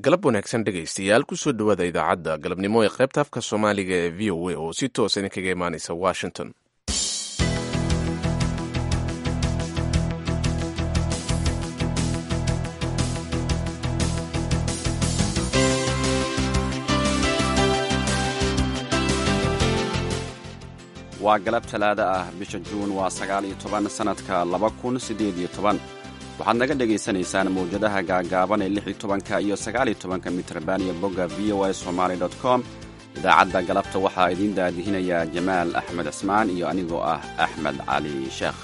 galab wanaagsan dhegaystayaal kusoo dhowaada idaacadda galabnimo ee qaybta afka soomaaliga ee v o a oo si toosa idinkaga imaanaysa washington waa galab talaada ah bisha juun waa sagaal iyo toban sannadka laba kun siddeed iyo toban waxaad naga dhegaysanaysaan mawjadaha gaagaaban ee lix iyo tobanka iyo sagaal iyo tobanka mitrban iyo bogga v o a somaali dot com idaacadda galabta waxaa idiin daadihinayaa jamaal axmed cismaan iyo anigoo ah axmed cali sheekh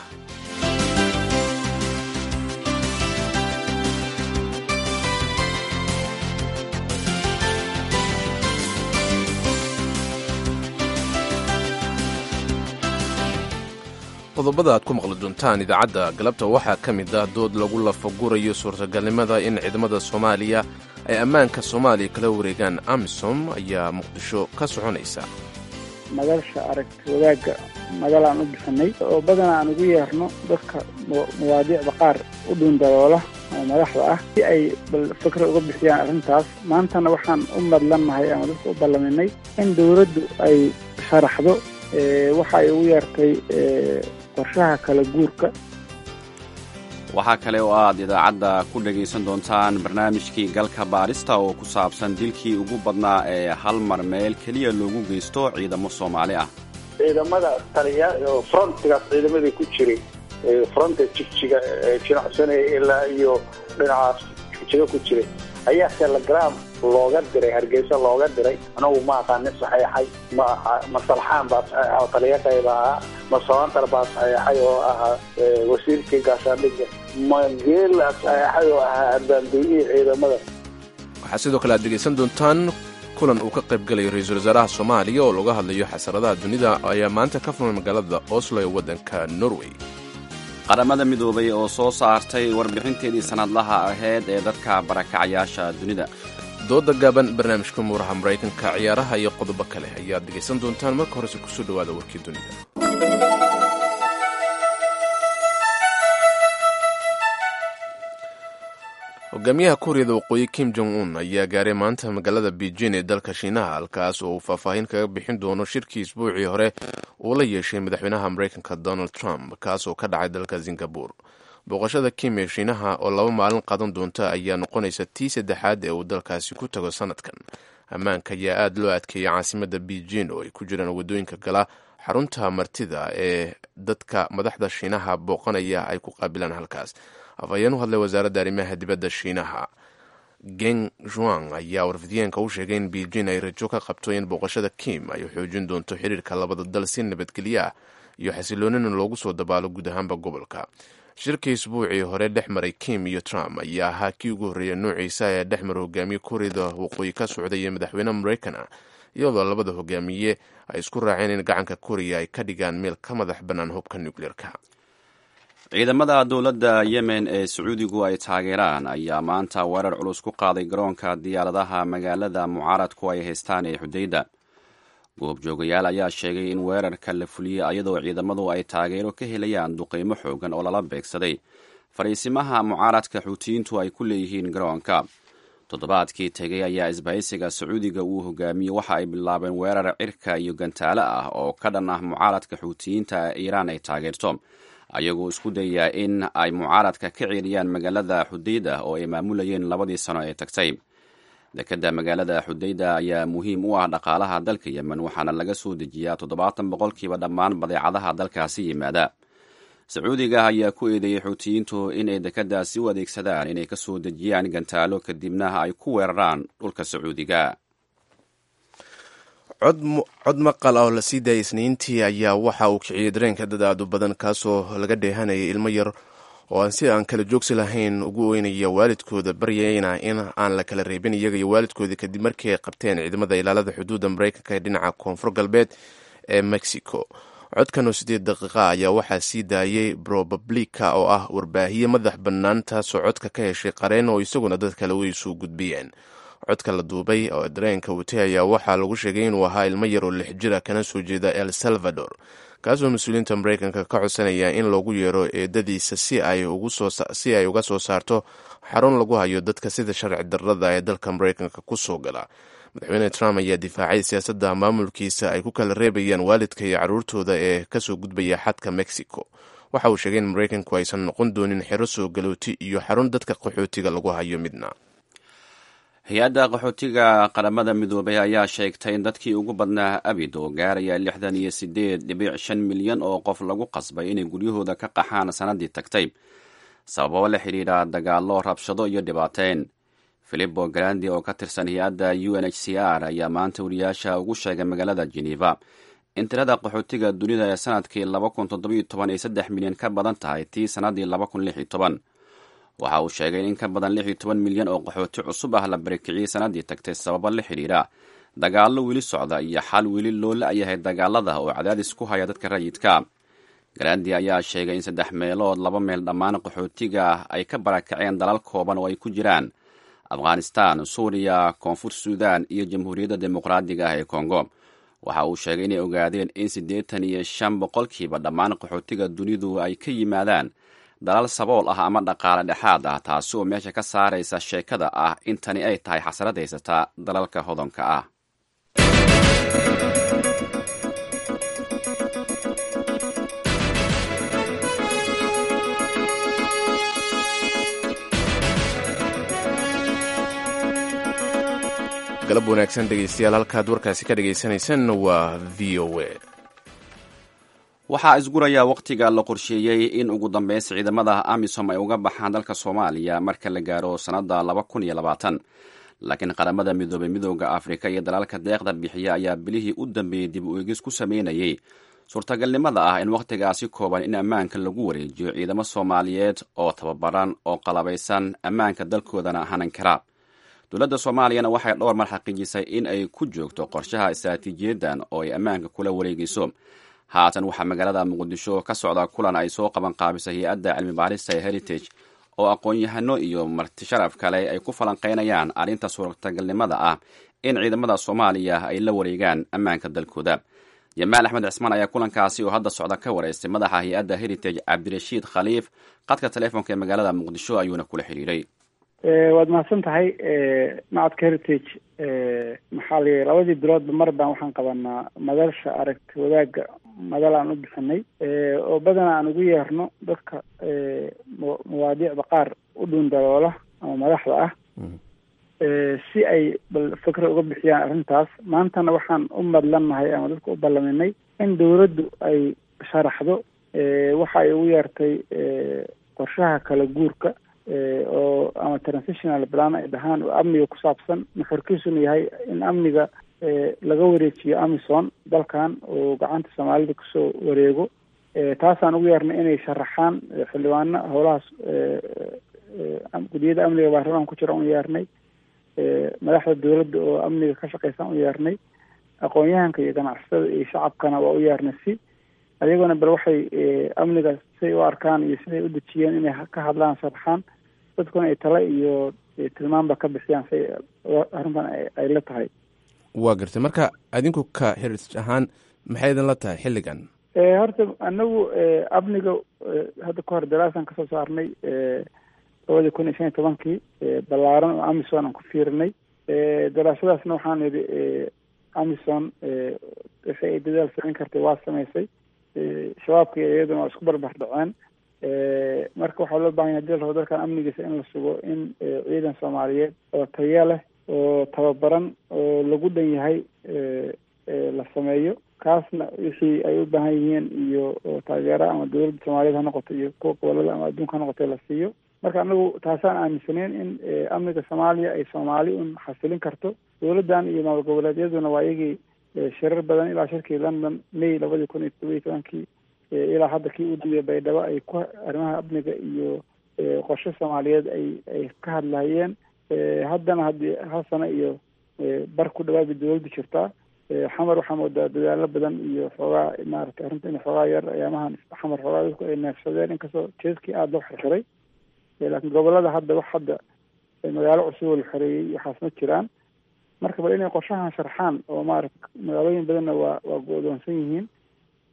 qodobada aad ku maqli doontaan idaacadda galabta waxaa ka mid ah dood lagu lafagurayo suurtagalnimada in ciidamada soomaaliya ay ammaanka soomaaliya kala wareegaan amisom ayaa muqdisho ka soconaysa madalsha aragti wadaagga madal aan u bixinay oo badanaa aan ugu yeerno dadka mawaadiicda qaar u dhuundaloola oo madaxda ah si ay bal fikra uga bixiyaan arrintaas maantana waxaan u madlannahay ama dadka u ballaminay in dowladdu ay sharaxdo waxa ay ugu yeertay qorshaha kala guurka waxaa kale oo aad idaacadda ku dhegaysan doontaan barnaamijkii galka baadhista oo ku saabsan dilkii ugu badnaa ee hal mar meel keliya loogu geysto ciidamo soomaali ah ciidamada taliya oo frontigaas ciidamadii ku jiray fronta jigjiga jinacsanaya ilaa iyo dhinacaas jigjiga ku jiray ayaa telegram looga diray hargeysa looga diray anagu ma aqaanin saxeexay ma ma salxaan baa saxeexa oo taliyaqayba ahaa ma sabantar baa saxeexay oo ahaa wasiirkii gaashaandhigga ma geela saxeexay oo ahaa abaandoonihii ciidamada waxaa sidoo kale aad dhegaysan doontaan kulan uu ka qayb galayo ra-iisul wasaaraha soomaaliya oo laga hadlayo xasaradaha dunida ayaa maanta ka furmay magaalada oslo ee waddanka norway qaramada midoobay oo soo saartay warbixinteedii sannadlaha ahayd ee dadka barakacayaasha dunida dooda gaaban barnaamijka muuraha maraykanka ciyaaraha iyo qodobo kale ayaad dhegaysan doontaan marka horese kusoo dhowaada warkii dunida hogaamiyaha kuuriyada waqooyi kim jong un ayaa gaaray maanta magaalada beijing ee dalka shiinaha halkaas oo uu faahfaahin kaga bixin doono shirkii isbuucii hore uu la yeeshay madaxweynaha maraykanka donald trump kaas oo ka dhacay dalka singabore booqashada kim ee shiinaha oo laba maalin qaadan doonta ayaa noqonaysa tii saddexaad ee uu dalkaasi ku tago sanadkan ammaanka ayaa aada loo adkeeyay caasimada beijing oo ay ku jiraan waddooyinka gala xarunta martida ee dadka madaxda shiinaha booqanaya ay ku qaabilaan halkaas afhayeen u hadlay wasaaradda arrimaha dibadda shiinaha geng juang ayaa warfidiyeenka u sheegay in beijing ay rajo ka qabto in booqashada kim ay xoojin doonto xiriirka labada dal si nabadgelyo ah iyo xasiloonina loogu soo dabaalo guud ahaanba gobolka shirkii isbuucii hore dhex maray kim iyo trump ayaa ahaa kii ugu horreeya noociisa ee dhex mara hogaamiye kuuriyada waqooyi ka socday iyo madaxweyne maraykana iyadoo labada hogaamiye ay isku raaceen in gacanka kuuriya ay ka dhigaan meel ka madax bannaan hubka nukleerka ciidamada dowladda yemen ee sacuudigu ay taageeraan ayaa maanta weerar culus ku qaaday garoonka diyaaradaha magaalada mucaaradku ay haystaan ee xudayda goobjoogayaal ayaa sheegay in weerarka la fuliyey ayadoo ciidamadu ay taageero ka helayaan duqeymo xoogan oo lala beegsaday fariisimaha mucaaradka xuutiyiintu ay ku leeyihiin garoonka toddobaadkii tegay ayaa isbahaysiga sacuudiga uu hogaamiyey waxa ay bilaabeen weerar cirka iyo gantaalo ah oo ka dhan ah mucaaradka xuutiyiinta ee iiraan ay taageerto ayagoo isku dayaa in ay mucaaradka ka ceeliyaan magaalada xudayda oo ay maamulayeen labadii sano ee tagtay dekedda magaalada xudayda ayaa muhiim u ah dhaqaalaha dalka yemen waxaana laga soo dejiyaa toddobaatan boqolkiiba dhammaan badeecadaha dalkaasi yimaada sacuudiga ayaa ku eedeeyey xuutiyiintu inay dekeddaasi u adeegsadaan inay ka soo dejiyaan gantaalo kadibna ay ku weeraraan dhulka sacuudiga cod maqal ah oo la sii daayay isniintii ayaa waxa uu kiciyey dareenka dad aad u badan kaasoo laga dheehanayay ilmo yar oo aan si aan kala joogsi lahayn ugu oynaya waalidkooda baryayna in aan la kala reebin iyaga iyo waalidkoodii kadib markii ay qabteen ciidamada ilaalada xuduudda maraykanka ee dhinaca koonfur galbeed ee mexico codkan oo siddeed daqiiqa ayaa waxaa sii daayey probablica oo ah warbaahiye madax bannaan taasoo codka ka heshay qareen oo isaguna dad kale way suu gudbiyeen codka la duubay oo dareenka watay ayaa waxaa lagu sheegay inuu ahaa ilmo yar oo lix jira kana soo jeeda el salvador kaasoo mas-uuliyiinta maraykanka ka codsanaya in loogu yeero eedadiisa si ay uga soo saarto xarun lagu hayo dadka sida sharci darrada ee dalka maraykanka ku soo gala madaxweyne trump ayaa difaacay siyaasadda maamulkiisa ay ku kala reebayaan waalidka iyo carruurtooda ee kasoo gudbaya xadka mexico waxa uu sheegay in maraykanku aysan noqon doonin xero soo galooti iyo xarun dadka qaxootiga lagu hayo midna hay-adda qaxootiga qaramada midoobay ayaa sheegtay in dadkii ugu badnaa abid oo gaaraya lixdan iyo sideed dhibic shan milyan oo qof lagu qasbay inay guryahooda ka qaxaan sannaddii tagtay sababo la xidhiidha dagaallo rabshado iyo dhibaateyn filipo grandi oo ka tirsan hay-adda u n h c r ayaa maanta wariyaasha ugu sheegay magaalada geneva in tirada qaxootiga dunida ee sanadkii laba kun toddobiyo toban ay saddex milyan ka badan tahay tii sannaddii laba kun lix iyo toban waxa uu sheegay in in ka badan lix iyo toban milyan oo qaxooti cusub ah la barakiciyey sannaddii tagtay sababo la xidhiidha dagaallo weli socda iyo xal weli loo la-yahay dagaalada oo cadaadis ku haya dadka rayidka grandi ayaa sheegay in saddex meelood laba meel dhammaan qaxootiga ah ay ka barakaceen dalal kooban oo ay ku jiraan afghanistan suuriya koonfur suudan iyo jamhuuriyadda dimuqraadiga ah ee kongo waxa uu sheegay inay ogaadeen in siddeetan iyo shan boqolkiiba dhammaan qaxootiga dunidu ay ka yimaadaan dalal sabool ah ama dhaqaale dhexaad ah taasi oo meesha ka saaraysa sheekada ah in tani ay tahay xasrad haysata dalalka hodanka ah galab wanaagsan dhegeystayaal halkaad warkaasi ka dhegeysaneysaan waa v o a waxaa isguraya wakhtiga la qorsheeyey in ugu dambeys ciidamada amisom ay uga baxaan dalka soomaaliya marka la gaaro sannadda laba kun iyo labaatan laakiin qaramada midoobay midooda afrika iyo dalalka deeqda bixiya ayaa bilihii u dambeeyey dib u eegis ku sameynayay suurtagalnimada ah in wakhtigaasi kooban in ammaanka lagu wareejiyo ciidamo soomaaliyeed oo tababaran oo qalabaysan ammaanka dalkoodana hanan kara dowladda soomaaliyana waxay dhowr mar xaqiijisay in ay ku joogto qorshaha istaraatiijiyadan oo ay ammaanka kula wareegayso haatan waxaa magaalada muqdisho ka socda kulan ay soo qaban qaabisay hay-adda cilmi baarista ee heritage oo aqoon-yahano iyo martisharaf kale ay ku falanqaynayaan arrinta suurtagalnimada ah in ciidamada soomaaliya ay la wareegaan ammaanka dalkooda jamaal axmed cismaan ayaa kulankaasi oo hadda socda ka wareystay madaxa hay-adda heritage cabdirashiid khaliif qadka teleefonka ee magaalada muqdisho ayuuna kula xidhiiray waad mahadsan tahay macadka heritage maxaa la yihi labadii biloodba mar baan waxaan qabanaa madalsha aragti wadaagga madal aan u bixinay oo badanaa aan ugu yeerno dadka mawaadiicda qaar u dhuun daloola ama madaxda ah si ay bal fikra uga bixiyaan arrintaas maantana waxaan u madlannahay ama dadka u ballaminay in dawladdu ay sharaxdo waxa ay ugu yeertay qorshaha kala guurka oo ama transitional plan ay dhahaan oo amniga ku saabsan nuxurkiisuna yahay in amniga laga wareejiyo amison dalkan oo gacanta soomaalida kusoo wareego taasaan ugu yeernay inay sharaxaan xildhibaano howlahaas gudiyada amniga baarlamaan ku jira u yeernay madaxda dawladda oo amniga ka shaqeysan u yeernay aqoon-yahanka iyo ganacsatada iyo shacabkana waa u yeernay si ayagona bal waxay amniga siday u arkaan iyo siday u dejiyeen inay ka hadlaan sharaxaan dadkuna ay tale iyo tilmaanba ka bixiyaan si arrintan ay la tahay waa gartay marka adinku ka heritage ahaan maxay idin la tahay xilligan horta anagu amniga hadda ka hor daraasaan kasoo saarnay labadii kun iyo shan iyo tobankii ballaaran oo amison aan ku fiirinay daraasadaasna waxaan idhi amison wixii ay dadaal samayn kartay waa samaysay shabaabka iyaduna waa isku barbar dhaceen marka waxaa loo bahan yahay hadii la rabo dalkan amnigiisa in la sugo in ciidan soomaaliyeed oo taya leh oo tababaran oo lagu dhan yahay la sameeyo kaasna wixii ay u baahan yihiin iyo taageero ama dawladda soomaaliyeed ha noqoto iyo kuwa gobolada ama adduunka ha noqoto la siiyo marka anagu taasaan aaminsaneyn in amniga soomaaliya ay soomaali un xasilin karto dawladdan iyo maamul goboleedyaduna waa iyagii shirar badan ilaa shirkii london may labadii kun iyo todoba iyo tobankii ilaa hadda kii u dambeeyay baydhabo ay ku arrimaha amniga iyo qorshe soomaaliyeed ay ay ka hadlahayeen haddana haddii hal sano iyo bar ku dhawaad bay dawladdu jirtaa xamar waxaa moodaa dadaalo badan iyo xoogaa maaragtay arrinta in xoogaa yar ayaamahan xamar xoogaa dadku ay neefsadeen inkastoo jeeskii aada loo xirxiray laakiin gobolada hadda wax hadda magaalo cusub oo la xoreeyey waxaas ma jiraan marka bal inay qorshahan sharxaan oo maarata magaalooyin badanna waa waa go-doonsan yihiin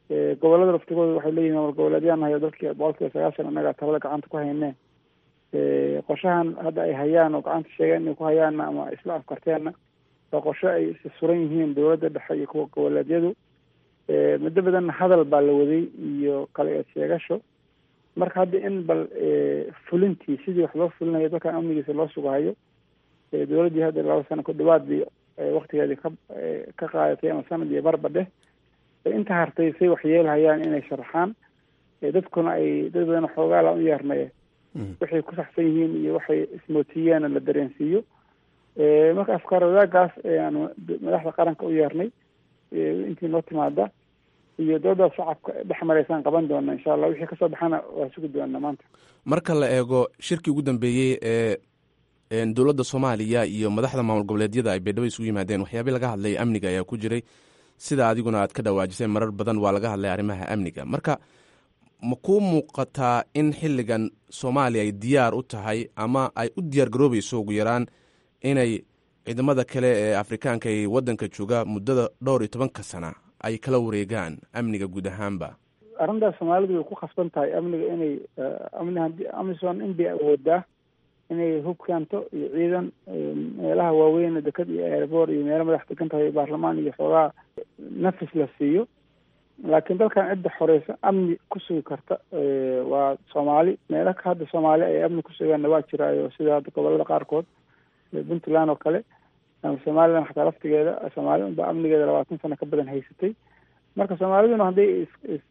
gobolada laftigooda waxay leeyihin maamul goboleedyaan hayo dalkii boqolkiiba sagaashan annaga talada gacanta ku haynee qorshahan hadda ay hayaan oo gacanta sheegeen inay ku hayaanna ama isla afkarteenna waa qorshe ay suran yihiin dowladda dhexe iyo kuwa goboleedyadu muddo badanna hadal baa la waday iyo kale eed sheegasho marka hadda in bal fulintii sidii wax loo fulinayo dalkan amnigiisa loo sugahayo dowladdii hadda laba sano ku dhawaadii waktigeedii ka ka qaadatay ama sanad iyo barba dheh inta hartay say wax yeelhayaan inay sharaxaan dadkuna ay dad badan xoogaala u yeernay waxay ku saxsan yihiin iyo waxay ismootiyeen la dareensiiyo marka afkaar wadaagaas aan madaxda qaranka u yeernay intii noo timaada iyo dooda shacabka dhex maraysaan qaban doona insha allah wixii kasoo baxana waa sugi doona maanta marka la eego shirkii ugu dambeeyey ee dowladda soomaaliya iyo madaxda maamul goboleedyada ay baydhabo isugu yimaadeen waxyaabii laga hadlay amniga ayaa ku jiray sida adiguna aad ka dhawaajisay marar badan waa laga hadlay arrimaha amniga marka ma kuu muuqataa in xilligan soomaaliya ay diyaar u tahay ama ay u diyaar garoobayso ugu yaraan inay ciidamada kale ee afrikaanka ee waddanka jooga muddada dhowr iyo tobanka sana ay kala wareegaan amniga guud ahaanba arrintaas soomaalidu way ku khasban tahay amniga inay amni hadii amison in bay awoodaa inay hub keento iyo ciidan meelaha waaweyn dekad iyo airboort iyo meelo madax degan tahay baarlamaan iyo xoogaa nafis la siiyo laakiin dalkan cidda xoreysa amni ku sugi karta waa soomaali meelo hadda soomaali ay amni ku sugaanna waa jiraayo sida hadda gobolada qaarkood puntland oo kale ama somaliland xataa laftigeeda soomaali unba amnigeeda labaatan sano ka badan haysatay marka soomaaliduna hadday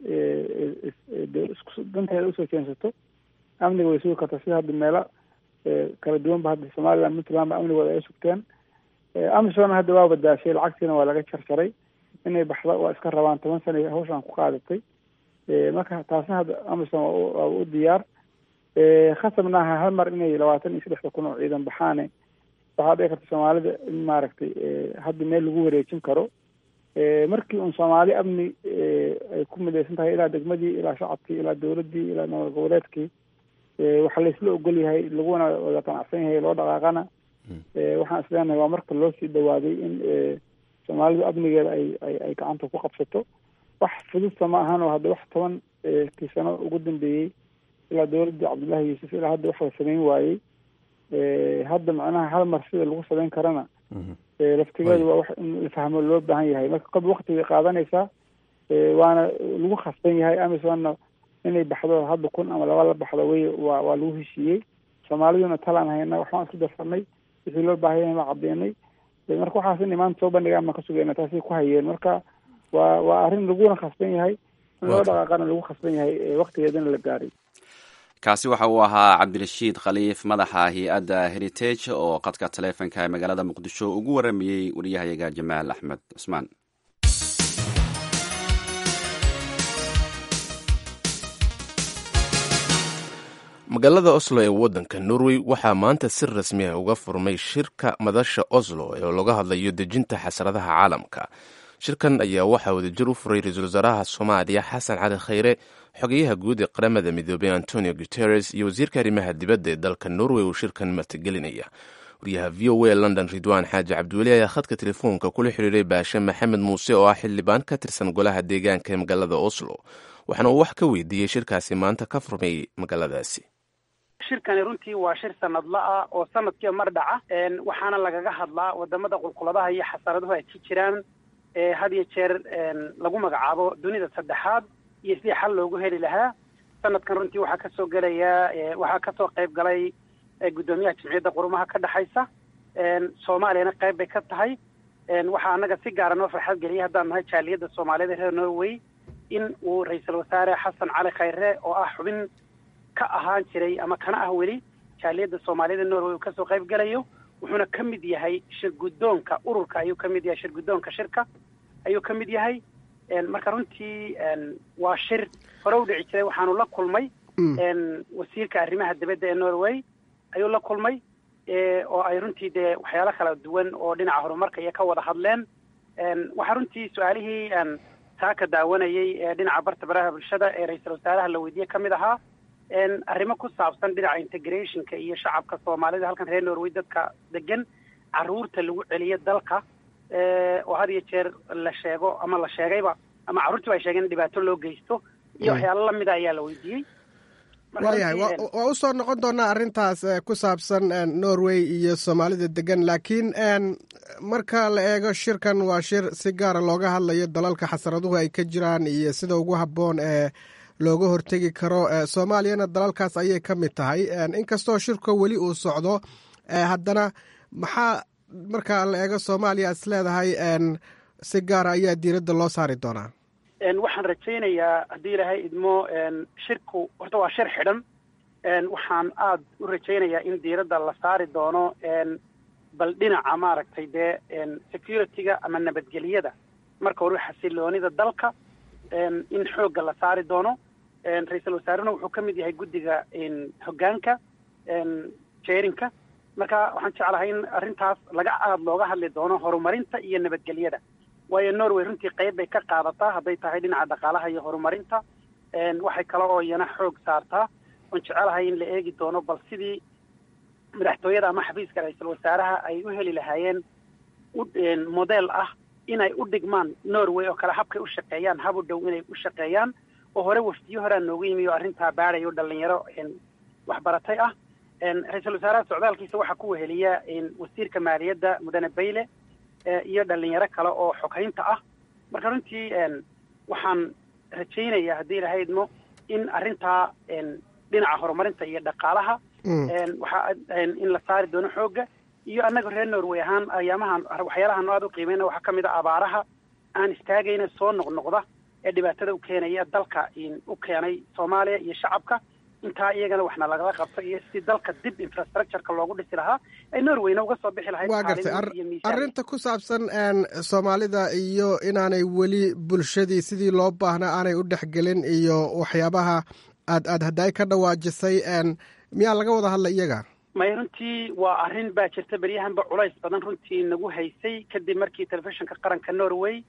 is danteeda usoo jeensato amniga way sugi kartaa sida hadda meelo kala duwan ba hadda somaliland puntland ba amnigooda ay sugteen amisona hadda waa badaashay lacagtiina waa laga jarjaray inay baxda waa iska rabaan toban sana hawshaan ku qaadatay marka taasna hadda amison waa u diyaar khasabna aha hal mar inay labaatan iyo saddexda kun oo ciidan baxaane waxaa dhici karta soomaalida in maaragtay hadda meel lagu wareejin karo markii un soomaali amni ay ku midaysan tahay ilaa degmadii ilaa shacabkii ilaa dowladdii ilaa maamul goboleedkii waxaa laysla ogol yahay laguna wada qanacsan yahay loo dhaqaaqana waxaan isleenahay waa marka loo sii dhawaaday in soomaalidu amnigeeda ay ay ay gacanta ku qabsato wax fududta ma ahan oo hadda wax toban kii sano ugu dambeeyey ilaa dowladdii cabdullaahi yuusuf ilaa hadda wax la samayn waayey hadda macnaha hal mar sida lagu samayn karana laftigeeda waa wax in la fahmo loo baahan yahay marka qob wakti bay qaadanaysaa waana lagu khasban yahay amisonna inay baxdo hadda kun ama laba la baxdo way waa waa lagu heshiiyey soomaaliduna talaan hayna waxbaan isku darsanay wixii loo baahan yahay waa caddeynay marka waxaas inay maanta soo bandhigaan baan ka sugayna taasay ku hayeen marka waa waa arrin laguna khasban yahay in loo dhaqaaqana lagu khasban yahay waktigeedana la gaaray kaasi waxa uu ahaa cabdirashiid khaliif madaxa hay-adda heritage oo qadka taleefonka ee magaalada muqdisho ugu waramayey wariyahayaga jamaal axmed cusmaan magaalada oslo ee waddanka norway waxaa maanta si rasmi ah uga furmay shirka madasha oslo ee looga hadlayo dejinta xasradaha caalamka shirkan ayaa waxaa wadajir u furay ra-iisul wasaaraha soomaaliya xasan cali khayre xogeyaha guud ee qaramada midoobey antonio guteres iyo wasiirka arrimaha dibadda ee dalka norway uu shirkan matagelinaya wariyaha v o a london ridwaan xaaji cabdiweli ayaa khadka telefoonka kula xiriiray baashe maxamed muuse oo ah xildhibaan ka tirsan golaha deegaanka ee magaalada oslo waxaana uu wax ka weydiiyey shirkaasi maanta ka furmay magaaladaasi shirkani runtii waa shir sanadla ah oo sanadkiiba mar dhaca waxaana lagaga hadlaa wadamada qulquladaha iyo xasaraduhu ay ka jiraan had iyo jeer lagu magacaabo dunida saddexaad iyo sidii xal loogu heli lahaa sanadkan runtii waxaa kasoo gelaya waxaa kasoo qayb galay guddoomiyaha jimciyadda qurumaha ka dhexaysa soomaaliyana qayb bay ka tahay waxaa annaga si gaara noo farxad geliyay haddaan nahay jaaliyadda soomaaliyada reer norway in uu ra-iisul wasaare xasan cali khayre oo ah xubin ka ahaan jiray ama kana ah weli jaaliyadda soomaaliyada norway uu kasoo qayb gelayo wuxuuna ka mid yahay shir guddoonka ururka ayuu ka mid yahay shir guddoonka shirka ayuu ka mid yahay marka runtii waa shir hore u dhici jiray waxaanu la kulmay wasiirka arrimaha dibadda ee norway ayuu la kulmay oo ay runtii dee waxyaalo kala duwan oo dhinaca horumarka iyo ka wada hadleen waxaa runtii su-aalihii taa ka daawanayay ee dhinaca barta baraha bulshada ee ra-iisul wasaaraha la weydiiyey ka mid ahaa arrimo ku saabsan dhinaca integrationka iyo shacabka soomaalida halkan reer norway dadka degan carruurta lagu celiyo dalka oo had iyo jeer la sheego ama la sheegayba ama carruurtii ay sheegeen in dhibaato loo geysto iyo waxyaalo lamida ayaa la weydiiyey waayahay waa u soo noqon doonaa arrintaas ku saabsan norway iyo soomaalida degan laakiin marka la eego shirkan waa shir si gaara looga hadlayo dalalka xasaraduhu ay ka jiraan iyo sida ugu habboon ee looga hortegi karo soomaaliyana dalalkaas ayay ka mid tahay inkastoo shirka weli uu socdo haddana maxaa marka la eego soomaaliya is leedahay si gaara ayaa diiradda loo saari doonaa waxaan rajaynayaa haddii ilaahay idmo shirku horta waa shir xidhan waxaan aada u rajaynayaa in diiradda la saari doono bal dhinaca maaragtay dee security-ga ama nabadgelyada marka hore xasiloonida dalka in xoogga la saari doono ra-iisul wasaarena wuxuu ka mid yahay guddiga hoggaanka jeerinka marka waxaan jeclahay in arrintaas laga aada looga hadli doono horumarinta iyo nabadgelyada waayo norway runtii qayb bay ka qaadataa hadday tahay dhinaca dhaqaalaha iyo horumarinta waxay kale oo iyana xoog saartaa oon jecelahay in la eegi doono bal sidii madaxtooyada ama xafiiska ra-iisul wasaaraha ay u heli lahaayeen model ah inay u dhigmaan norway oo kale habkay u shaqeeyaan hab u dhow inay u shaqeeyaan oo hore wafdiyo horaa noogu yimi oo arrintaa baadayo dhalinyaro waxbaratay ah ra-iisul wasaaraha socdaalkiisa waxaa ku weheliya wasiirka maaliyadda mudane bayle iyo dhalinyaro kale oo xoghaynta ah marka runtii waxaan rajaynayaa haddii ilahay idmo in arrintaa dhinaca horumarinta iyo dhaqaalaha waxa in la saari doono xoogga iyo annaga reer norway ahaan ayaamahan waxyaalahan aada u qiimeyna waxaa ka mid a abaaraha aan istaagayna soo noqnoqda ee dhibaatada u keenaya dalka u keenay soomaaliya iyo shacabka intaa iyagana waxna lagala qabto iyo si dalka dib infrastructureka loogu dhisi lahaa ay norwayna uga soo bixi lahayd waa gartay arrinta ku saabsan soomaalida iyo inaanay weli bulshadii sidii loo baahnaa aanay u dhexgelin iyo waxyaabaha aad aad haddaay ka dhawaajisay miyaa laga wada hadlay iyaga may runtii waa arrin baa jirta beryahanba culays badan runtii nagu haysay kadib markii telefishinka qaranka norway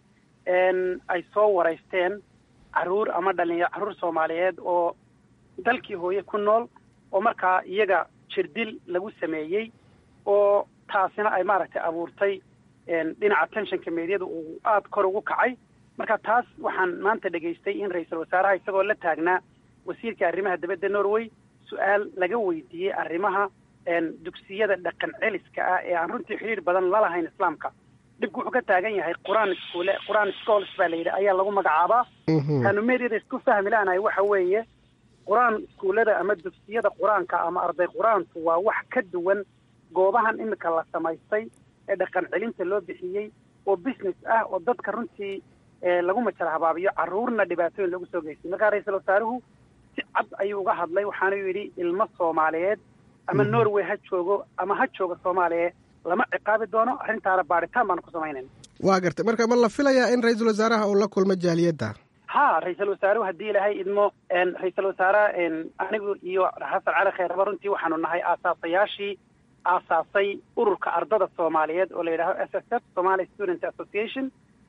ay soo waraysteen caruur ama dhalinyaro carruur soomaaliyeed oo dalkii hooye ku nool oo markaa iyaga jirdil lagu sameeyey oo taasina ay maaragtay abuurtay dhinaca tensionka meedyada uu aada kor ugu kacay marka taas waxaan maanta dhegaystay in ra-iisul wasaaraha isagoo la taagnaa wasiirka arrimaha dibadda norway su-aal laga weydiiyey arrimaha dugsiyada dhaqan celiska ah ee aan runtii xidhiir badan lalahayn islaamka dhibku wuxuu ka taagan yahay qur-aan iskuule qur-aan schools baa la yidhi ayaa lagu magacaabaa kaanu meedyada isku fahmi la'nahay waxa weeye qur-aan iskuullada ama dugsiyada qur-aanka ama arday qur-aanku waa wax ka duwan goobahan imika la samaystay ee dhaqan celinta loo bixiyey oo business ah oo dadka runtii lagu majal habaabiyo carruurna dhibaatooyin lagu soo geystay markaa ra-iisul wasaaruhu si cad ayuu uga hadlay waxaanuu yidhi ilmo soomaaliyeed ama norway ha joogo ama ha jooga soomaaliya lama ciqaabi doono arrintaana baadhitaan baanu ku samaynayna waa gartay marka ma la filayaa in ra-iisul wasaaraha uu la kulmo jaaliyadda ha ra-iisul wasaaruhu haddii ilaahay idmo ra-iisul wasaaraha anigu iyo xasan cali khayraba runtii waxaanu nahay aasaasayaashii aasaasay ururka ardada soomaaliyeed oo la yidhaaho s s f somali student association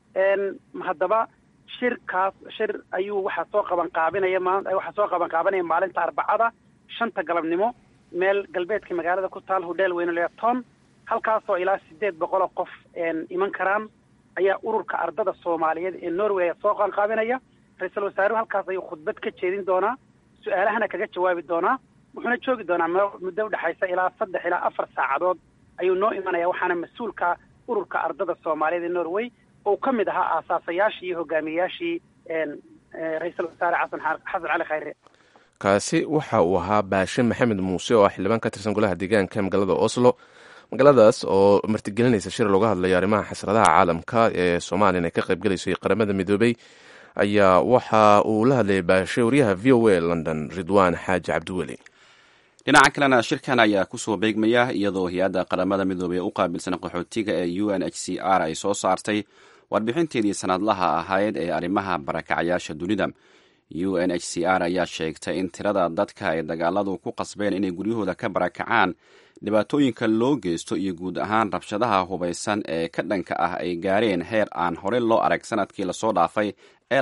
haddaba shirkaas shir ayuu waxaa soo qaban qaabinaya ma waxaa soo qaban qaabanaya maalinta arbacada shanta galabnimo meel galbeedka magaalada ku taal hodheel weyne leeton halkaasoo ilaa sideed boqol oo qof iman karaan ayaa ururka ardada soomaaliyeed ee norway soo qaanqaabinaya ra-iisul wasaaruhu halkaas ayuu khudbad ka jeedin doonaa su-aalahana kaga jawaabi doonaa wuxuuna joogi doonaa muddo udhexaysa ilaa saddex ilaa afar saacadood ayuu noo imanaya waxaana mas-uulka ururka ardada soomaaliyeed ee norway oo ka mid ahaa aasaasayaashii iyo hogaamiyayaashii ra-iisul wasaare xasan xasan cali khayre kaasi waxa uu ahaa baashe maxamed muuse oo ah xildhibaan ka tirsan golaha deegaanka magaalada oslo magaaladaas oo martigelinaysa shir looga hadlayo arrimaha xasradaha caalamka ee soomaaliyan ay ka qaybgelayso qaramada midoobey ayaa waxa uu la hadlayay baashe waryaha v o a london ridwaan xaaji cabdiweli dhinaca kalena shirkan ayaa kusoo beegmaya iyadoo hay-adda qaramada midoobey u qaabilsan qaxootiga ee u n h c r ay soo saartay warbixinteedii sanadlaha ahayd ee arrimaha barakacayaasha dunida u n h c r ayaa sheegtay in tirada dadka ay dagaaladu ku qasbeen inay guryahooda ka barakacaan dhibaatooyinka loo geysto iyo guud ahaan rabshadaha hubaysan ee ka dhanka ah ay gaareen heer aan horey loo arag sanadkii lasoo dhaafay ee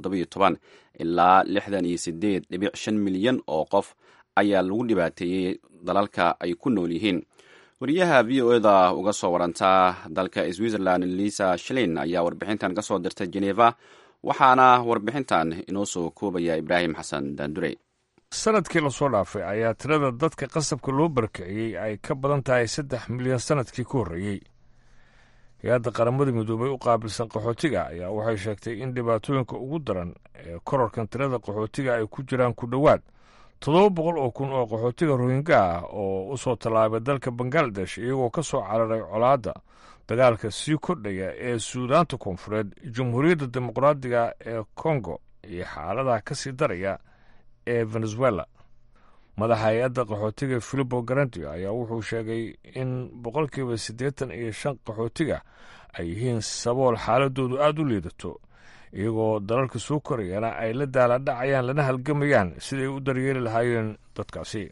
ilaa lixdan iyo sideed dhibic shan milyan oo qof ayaa lagu dhibaateeyey dalalka ay ku nool yihiin wariyaha v o eda uga soo warantaa dalka switzerland lisa shlin ayaa warbixintan ka soo dirtay geneva waxaana warbixintan inoo soo koobaya ibraahim xasan daandurey sanadkii lasoo dhaafay ayaa tirada dadka qasabka loo barkiciyey ay ka badan tahay saddex milyan sanadkii ka horreeyey hay-adda qaramada midoobay u qaabilsan qaxootiga ayaa waxay sheegtay in dhibaatooyinka ugu daran ee korarkan tirada qaxootiga ay ku jiraan ku dhowaad toddoba boqol oo kun oo qaxootiga rohinga ah oo u soo tallaabay dalka bangaladesh iyagoo ka soo cararay colaadda dagaalka sii kordhaya ee suudaanta koonfureed jamhuuriyadda dimuqraadiga ee kongo iyo xaaladaha ka sii daraya ee venezuela madaxa hay-adda qaxootiga filipo garandio ayaa wuxuu sheegay in boqolkiiba siddeetan iyo shan qaxootiga ay yihiin sabool xaaladoodu aada u liidato iyagoo dalalka soo korayana ay la daaladhacayaan lana halgamayaan siday u daryeeli lahaayeen dadkaasi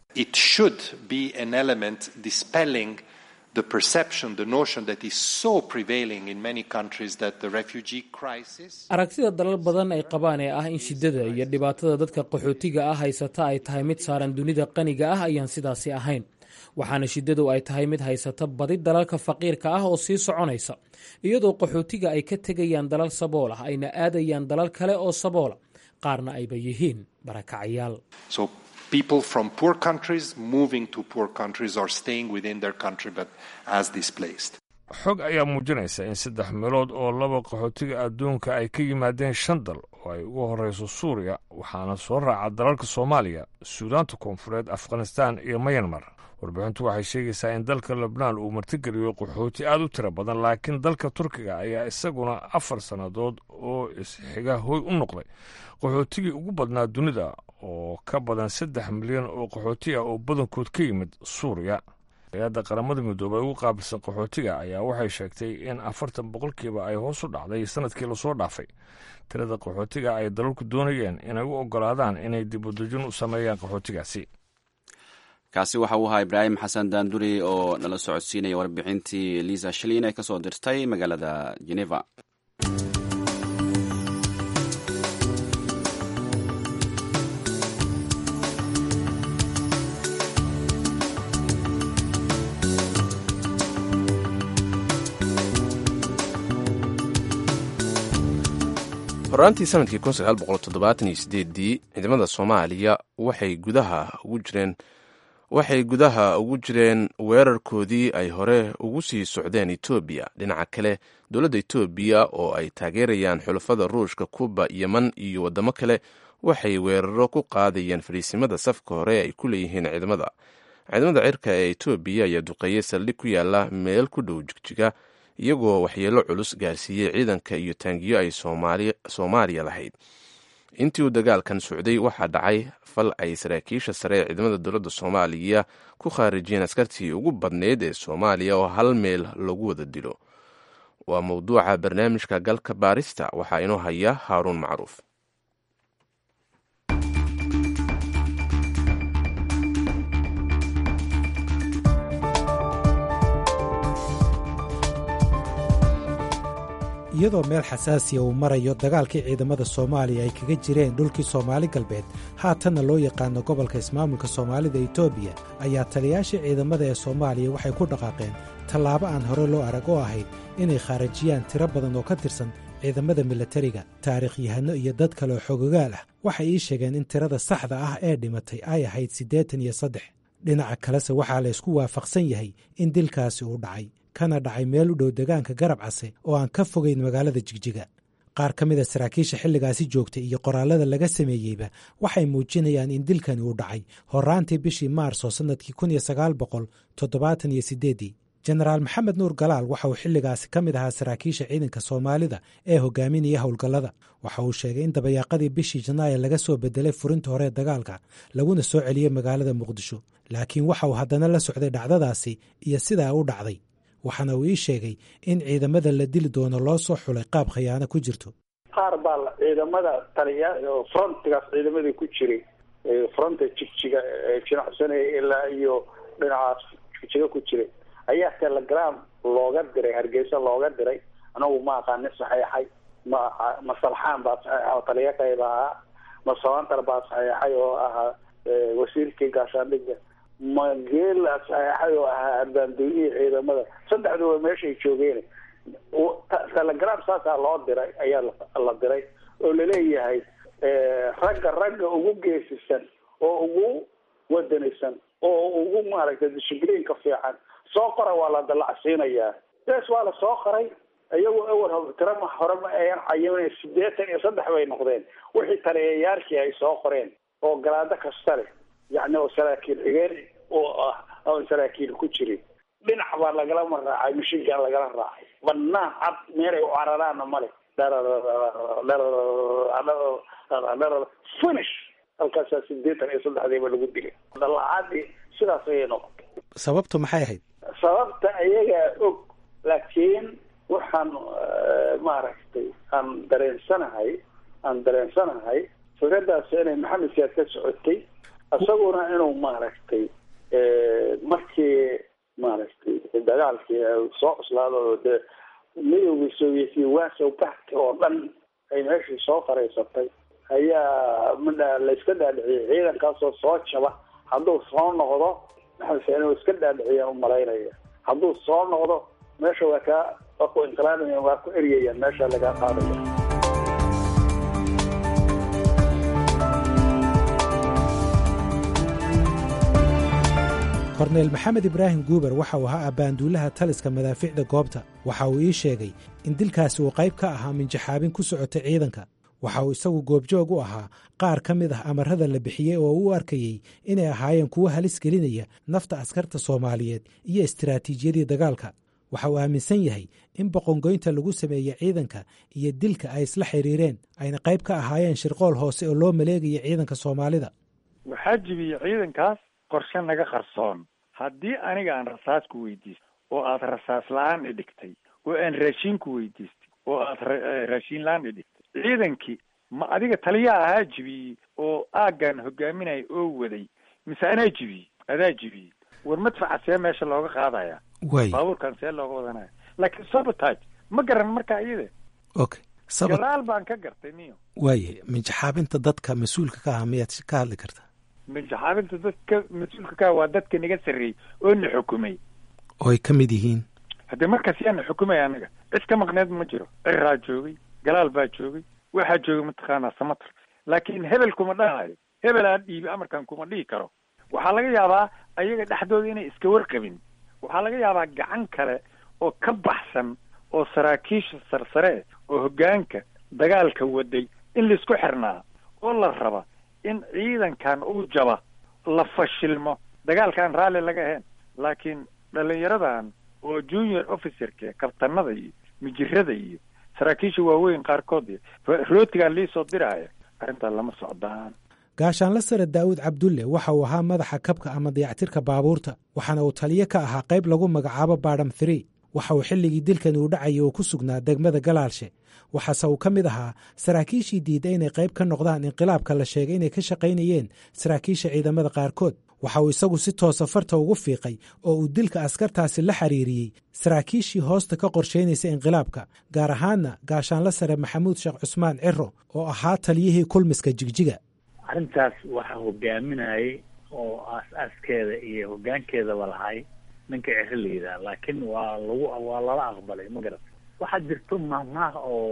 the perception, the notion that is so prevailing in many countries that the refugee crisis. aragtida dalal badan ay qabaan ee ah in shiddada iyo dhibaatada dadka qaxootiga ah haysata ay tahay mid saaran dunida qaniga ah ayaan sidaasi ahayn waxaana shiddadu ay tahay mid haysata badi dalalka faqiirka ah oo sii soconaysa iyadoo qaxootiga ay ka tegayaan dalal sabool ah ayna aadayaan dalal kale oo saboola qaarna ayba yihiin barakacayaal So people from poor countries moving to poor countries or staying within their country but as displaced. xog ayaa muujinaysa in saddex meelood oo laba qaxootiga adduunka ay ka yimaadeen shan dal oo ay ugu horreyso suuriya waxaana soo raaca dalalka soomaaliya suudaanta koonfureed afghanistaan iyo mayanmar warbixintu waxay sheegaysaa in dalka lebnaan uu martigeliyo qaxooti aad u tiro badan laakiin dalka turkiga ayaa isaguna afar sannadood oo isxiga hoy u noqday qaxootigii ugu badnaa dunida oo ka badan saddex milyan oo qaxooti ah oo badankood ka yimid suuriya hay-adda qaramada midoobay ugu qaabilsan qaxootiga ayaa waxay sheegtay in afartan boqolkiiba ay hoos u dhacday sanadkii lasoo dhaafay tirada qaxootiga ay dalalku doonayeen inay u ogolaadaan inay dibudejin u sameeyaan qaxootigaasi kaasi waxa uu ahaa ibraahim xasan daanduri oo nala socodsiinaya warbixintii liisa shilin ee ka soo dirtay magaalada geneva horaantii sanadkii dii ciidamada soomaaliya waxay gudaha ugu jireen waxay gudaha ugu jireen weerarkoodii ay hore ugu sii socdeen etoobiya dhinaca kale dowladda etoobiya oo ay taageerayaan xulafada ruushka kuba yeman iyo waddamo kale waxay weeraro ku qaadayeen fadhiisimada safka hore ay ku leeyihiin ciidamada ciidamada cirka ee etoobiya ayaa duqeeyey saldhig ku yaala meel ku dhow jigjiga iyagoo waxyeelo culus gaarsiiyey ciidanka iyo taangiyo ay soomaaliya lahayd intii uu dagaalkan socday waxaa dhacay fal ay saraakiisha sare ee ciidamada dowladda soomaaliya ku khaarijiyeen askartii ugu badneyd ee soomaaliya oo hal meel lagu wada dilo waa mowduuca barnaamijka galka baarista waxaa inoo haya haaruun macruuf iyadoo meel xasaasiya uu marayo dagaalkii ciidamada soomaaliya ay kaga jireen dhulkii soomaali galbeed haatanna loo yaqaano gobolka ismaamulka soomaalida etoobiya ayaa taliyaashii ciidamada ee soomaaliya waxay ku dhaqaaqeen tallaabo aan hore loo arag oo ahayd inay khaarajiyaan tiro badan oo ka tirsan ciidamada milatariga taariikhyahanno iyo dad kale oo xogogaal ah waxay ii sheegeen in tirada saxda ah ee dhimatay ay ahayd siddeetan iyo saddex dhinaca kalese waxaa la ysku waafaqsan yahay in dilkaasi uu dhacay kana dhacay meel u dhow degaanka garab case oo aan ka fogayn magaalada jigjiga qaar ka mid a saraakiisha xilligaasi joogtay iyo qoraallada laga sameeyeyba waxay muujinayaan in dilkani uu dhacay horaantii bishii maarso sannadkii kun iyo sagaal boqol toddobaatan iyo siddeeddii jenaraal maxamed nuur galaal waxa uu xilligaasi ka mid ahaa saraakiisha ciidanka soomaalida ee hogaaminaya howlgallada waxa uu sheegay in dabayaaqadii bishii janaayo laga soo bedelay furinta hore dagaalka laguna soo celiyey magaalada muqdisho laakiin waxa uu haddana la socday dhacdadaasi iyo sidaa u dhacday waxaana uu ii sheegay in ciidamada la dili doono loo soo xulay qaab khiyaano ku jirto qaar baa ciidamada taliya oo frontigaas ciidamadii ku jiray fronta jigjiga jinacsanaya ilaa iyo dhinacaas jigjiga ku jiray ayaa telegram looga diray hargeysa looga diray anagu ma aqaanin saxeexay ma ma salxaan baa saxeexa oo taliya qayb ahaa ma sabantar baa saxeexay oo ahaa wasiirkii gaashaandhigga mageela saxeexay oo ahaa arbaandoonihii ciidamada saddexduba meeshay joogeen telegram saasaa loo diray ayaa la diray oo laleeyahay ragga ragga ugu geesisan oo ugu wadanaysan oo ugu maaragtay dishibliinka fiican soo qora waa la dallacsiinayaa bes waa la soo qoray iyagu awal tirama hore ma ayan cayimin sideetan iyo saddex bay noqdeen wixii taliyayaashii ay soo qoreen oo galaado kasta leh yacni oo saraakiil xigeen oo ah oon saraakiil ku jirin dhinac baa lagalama raacay mashiinkaa lagala raacay banaan cad meelay u cararaana male finish halkaasaa sideetan iyo saddexdiiba lagu dilay dallacadii sidaas ayay noqotay sababtu maxay ahayd sababta ayagaa og laakiin waxaan maaragtay aan dareensanahay aan dareensanahay fikradaas inay maxamed siyaad ka socotay isaguna inuu maaragtay markii maaragtay dagaalkii soo cuslaado dee midowgii sovietiya waasow baxti oo dhan ay meeshii soo faraysatay ayaa midha la iska dhaadhiciyay ciidankaasoo soo jaba hadduu soo noqdo maxamed siyaad inuu iska dhaadhiciyaan umalaynaya hadduu soo noqdo meesha waa kaa waa ku inqilaabaya waa ku eryayaan meesha lagaa qaadaya korneyl maxamed ibraahim guuber waxa uu ahaa abbaanduulaha taliska madaafiicda goobta waxa uu ii sheegay in dilkaasi uu qayb ka ahaa minjaxaabin ku socota ciidanka waxa uu isagu goobjoog u ahaa qaar ka mid ah amarada la bixiyey oo u arkayey inay ahaayeen kuwo halis gelinaya nafta askarta soomaaliyeed iyo istiraatiijiyadii dagaalka waxa uu aaminsan yahay in boqongoynta lagu sameeyey ciidanka iyo dilka ay isla xiriireen ayna qayb ka ahaayeen shirqool hoose oo loo maleegaya ciidanka soomaalida waxaa jibiyey ciidankaas qorshe naga qarsoon haddii aniga aan rasaas ku weydiistay oo aad rasaas la-aan i dhigtay oo aan raashiin ku weydiistay oo aad raashiin la-aan i dhigtay ciidankii ma adiga taliyaa ahaa jibiyey oo aaggan hogaaminaya oo waday mise anaa jibiyey adaa jibiyey war madfaca see meesha looga qaadaya way baabuurkan see looga wadanaya laakiin sabotage ma garan markaa iyada okay sabab gadaal baan ka gartay niyo waaye minjaxaabinta dadka mas-uulka ka ah miyaad ka hadli kartaa minjaxaabinta dadka mas-uulka ka waa dadka naga sarreeyey oo na xukumay oo ay ka mid yihiin haddii markaas yaa na xukumay anaga cid ka maqneed ma jiro ciraa joogay galaal baa joogay waxaa joogay mataqaanaa samatar laakiin hebel kuma dhahayo hebel aan dhiibi amarkan kuma dhihi karo waxaa laga yaabaa ayaga dhexdooda inay iska warqabin waxaa laga yaabaa gacan kale oo ka baxsan oo saraakiisha sarsare oo hoggaanka dagaalka waday in laisku xirnaa oo la raba in ciidankan uu jaba la fashilmo dagaalkaan raalli laga ahayn laakiin dhallinyaradan oo junior officerka kabtanada iyo mijirada iyo saraakiisha waaweyn qaarkood iyo rootigaan liisoo diraaya arrintaa lama socdaan gaashaanla sare daa'uud cabdulle waxa uu ahaa madaxa kabka ama dayactirka baabuurta waxaana uu taliyo ka ahaa qayb lagu magacaabo baadham three waxa uu xilligii dilkani uu dhacayay uu ku sugnaa degmada galaalshe waxaase uu ka mid ahaa saraakiishii diidda inay qayb ka noqdaan inqilaabka la sheegay inay ka shaqaynayeen saraakiisha ciidamada qaarkood waxa uu isagu si toosa farta ugu fiiqay oo uu dilka askartaasi la xiriiriyey saraakiishii hoosta ka qorshaynaysa inqilaabka gaar ahaanna gaashaanla sare maxamuud sheekh cusmaan ciro oo ahaa taliyihii kulmiska jigjiga arrintaas waxaa hogaaminayay oo aas-aaskeeda iyo hoggaankeedaba lahay ninka ciro la yidhaha laakiin waa lagu waa lala aqbalay ma garata waxaa jirto mahmaah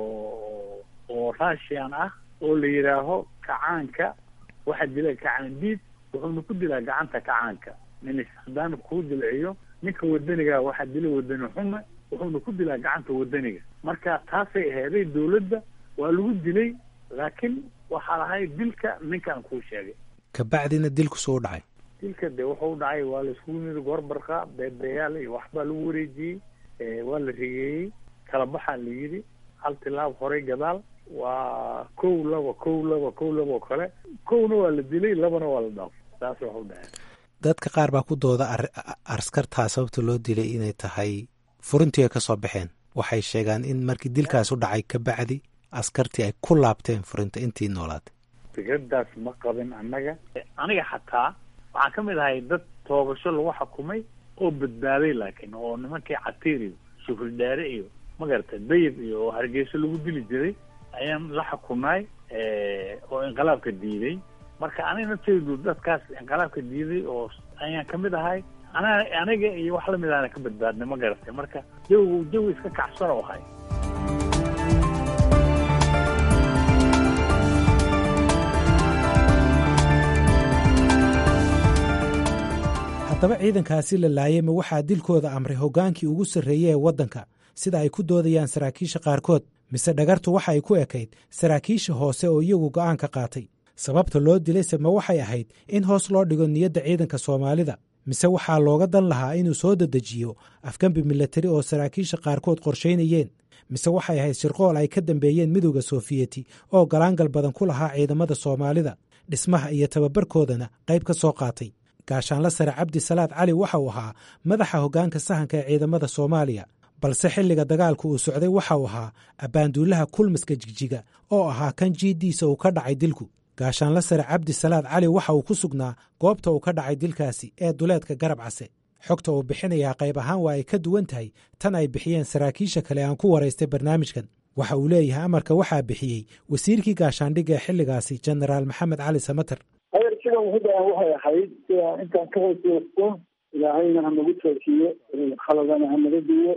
oo oo russian ah oo la yidhaaho kacaanka waxaa dila kacaan diid wuxuuna ku dilaa gacanta kacaanka nin haddaanu kuu dilciyo ninka wadaniga waxaa dila wadani xume wuxuuna ku dilaa gacanta wadaniga marka taasay aheeday dawladda waa lagu dilay laakiin waxaa lahay dilka ninkaan kuu sheegay kabacdina dilku soo dhacay dilka de wuxuu dhacay waa la iskugu yimid goorbarqa beebeyaal iyo waxbaa lagu wareejiyey waa la rigeeyey kala baxaa la yidhi hal tilaab horay gadaal waa kow laba kow laba kow laba oo kale kowna waa la dilay labana waa la dhaafay saas waxu dhacay dadka qaar baa ku dooda askartaa sababta loo dilay inay tahay furintii ay ka soo baxeen waxay sheegaan in markii dilkaas u dhacay ka bacdi askartii ay ku laabteen furinta intii noolaatay fikradaas ma qabin annaga aniga xataa waxaan ka mid ahay dad toobasho lagu xukumay oo badbaaday laakiin oo nimankii catiir iyo sufurdhaare iyo magarata dayib iyo oo hargeyso lagu dili jiray ayaan la xukumay oo inqilaabka diiday marka aniga nafteydu dadkaas inqilaabka diiday oo ayaan kamid ahay ana aniga iyo wax lamid aana ka badbaadnay ma garatay marka jawigu jawi iska kacsan oo ahay haddaba ciidankaasi la laayay ma waxaa dilkooda amray hoggaankii ugu sarreeye ee waddanka sida ay ku doodayaan saraakiisha qaarkood mise dhagartu waxa ay ku ekayd saraakiisha hoose oo iyagu go'aan ka qaatay sababta loo dilayse ma waxay ahayd in hoos loo dhigo niyadda ciidanka soomaalida mise waxaa looga dan lahaa inuu soo dedejiyo afgembi milatari oo saraakiisha qaarkood qorshaynayeen mise waxay ahayd shirqool ay ka dambeeyeen midowda soofiyeti oo galaangal badan ku lahaa ciidamada soomaalida dhismaha iyo tababarkoodana qayb ka soo qaatay gaashaanla sare cabdi salaad cali waxa uu ahaa madaxa hoggaanka sahanka ee ciidamada soomaaliya balse xilliga dagaalku uu socday waxa uu ahaa abbaanduulaha kulmiska jigjiga oo ahaa kan jiiddiisa uu ka dhacay dilku gaashaanla sare cabdi salaad cali waxa uu ku sugnaa goobta uu ka dhacay dilkaasi ee duleedka garab case xogta uu bixinayaa qayb ahaan waa ay ka duwan tahay tan ay bixiyeen saraakiisha kale aan ku waraystay barnaamijkan waxa uu leeyahay amarka waxaa bixiyey wasiirkii gaashaandhigga ee xilligaasi jenaraal maxamed cali samater hayar sida muhidan waxay ahayd sida intaan ka hooseysto ilaahayna hanagu toojiyo khaladana hanaga diyo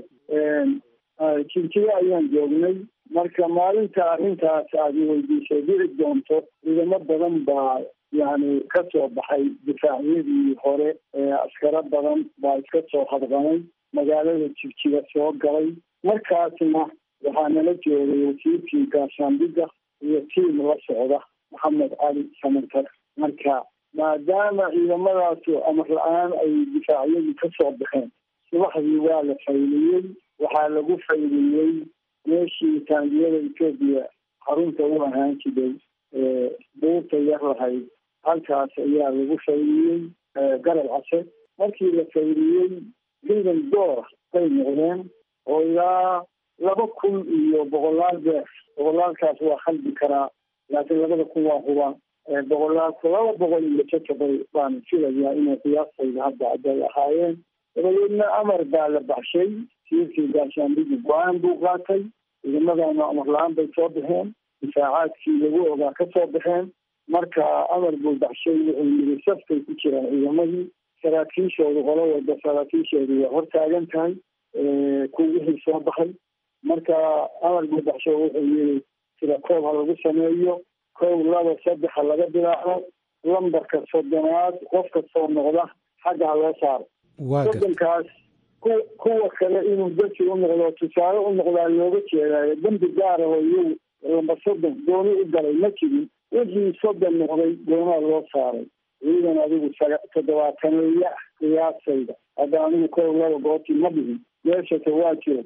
jinjigo ayaan joognay marka maalinta arrintaas aad weydiisay dhici doonto ciidamo badan baa yani ka soo baxay difaacyadii hore askaro badan baa iska soo hadqanay magaalada jigjiga soo galay markaasna waxaa nala joogay wasiirkii gaashaandhigga iyo tiim la socda maxamed cali samantar marka maadaama ciidamadaasu amar la-aan ay difaacyadii ka soo baxeen subaxdii waa la fayliyey waxaa lagu fayliyey meeshii taangiyada etoobiya xarunta u ahaan jiray buurta yar lahayd halkaas ayaa lagu fayliyey garab case markii la fayliyey ciidan doora bay noqdeen oo ilaa laba kun iyo boqolaal beer boqolaalkaas waa khaldi karaa laakiin labada kun waa hubaa boqolaalku laba boqol iyo jajabay baan filayaa inay qiyaastayda hadda aday ahaayeen dabadeedna amar baa la baxshay siirkii gaashaandhigi go-aan buu qaatay ciidamadana amar la-aan bay soo baxeen difaacaadkii lagu ogaa ka soo baxeen marka amar buu baxshay wuxuu yiri safkay ku jiraan ciidamadii saraakiishoodu qolo walba saraakiishoodu waa hortaagan tahay ku wixii soo baxay marka amar buu baxshay wuxuu yiri sida koob ha lagu sameeyo kow laba saddex ha laga bilaabo lambarka soddonaad qof kastoo noqda xagga ha loo saaro soddonkaas ku kuwa kale inuu darsi u noqdo tusaale u noqdaa looga jeedaayo dambi gaar ah oo iyagu lambar soddon gooni u galay ma jirin wixii soddon noqday goonaha loo saaray ciidan adigu toddobaataneeya ah qiyaasayda hadda anigu kow laba gooti ma dhihin meeshase waa jiro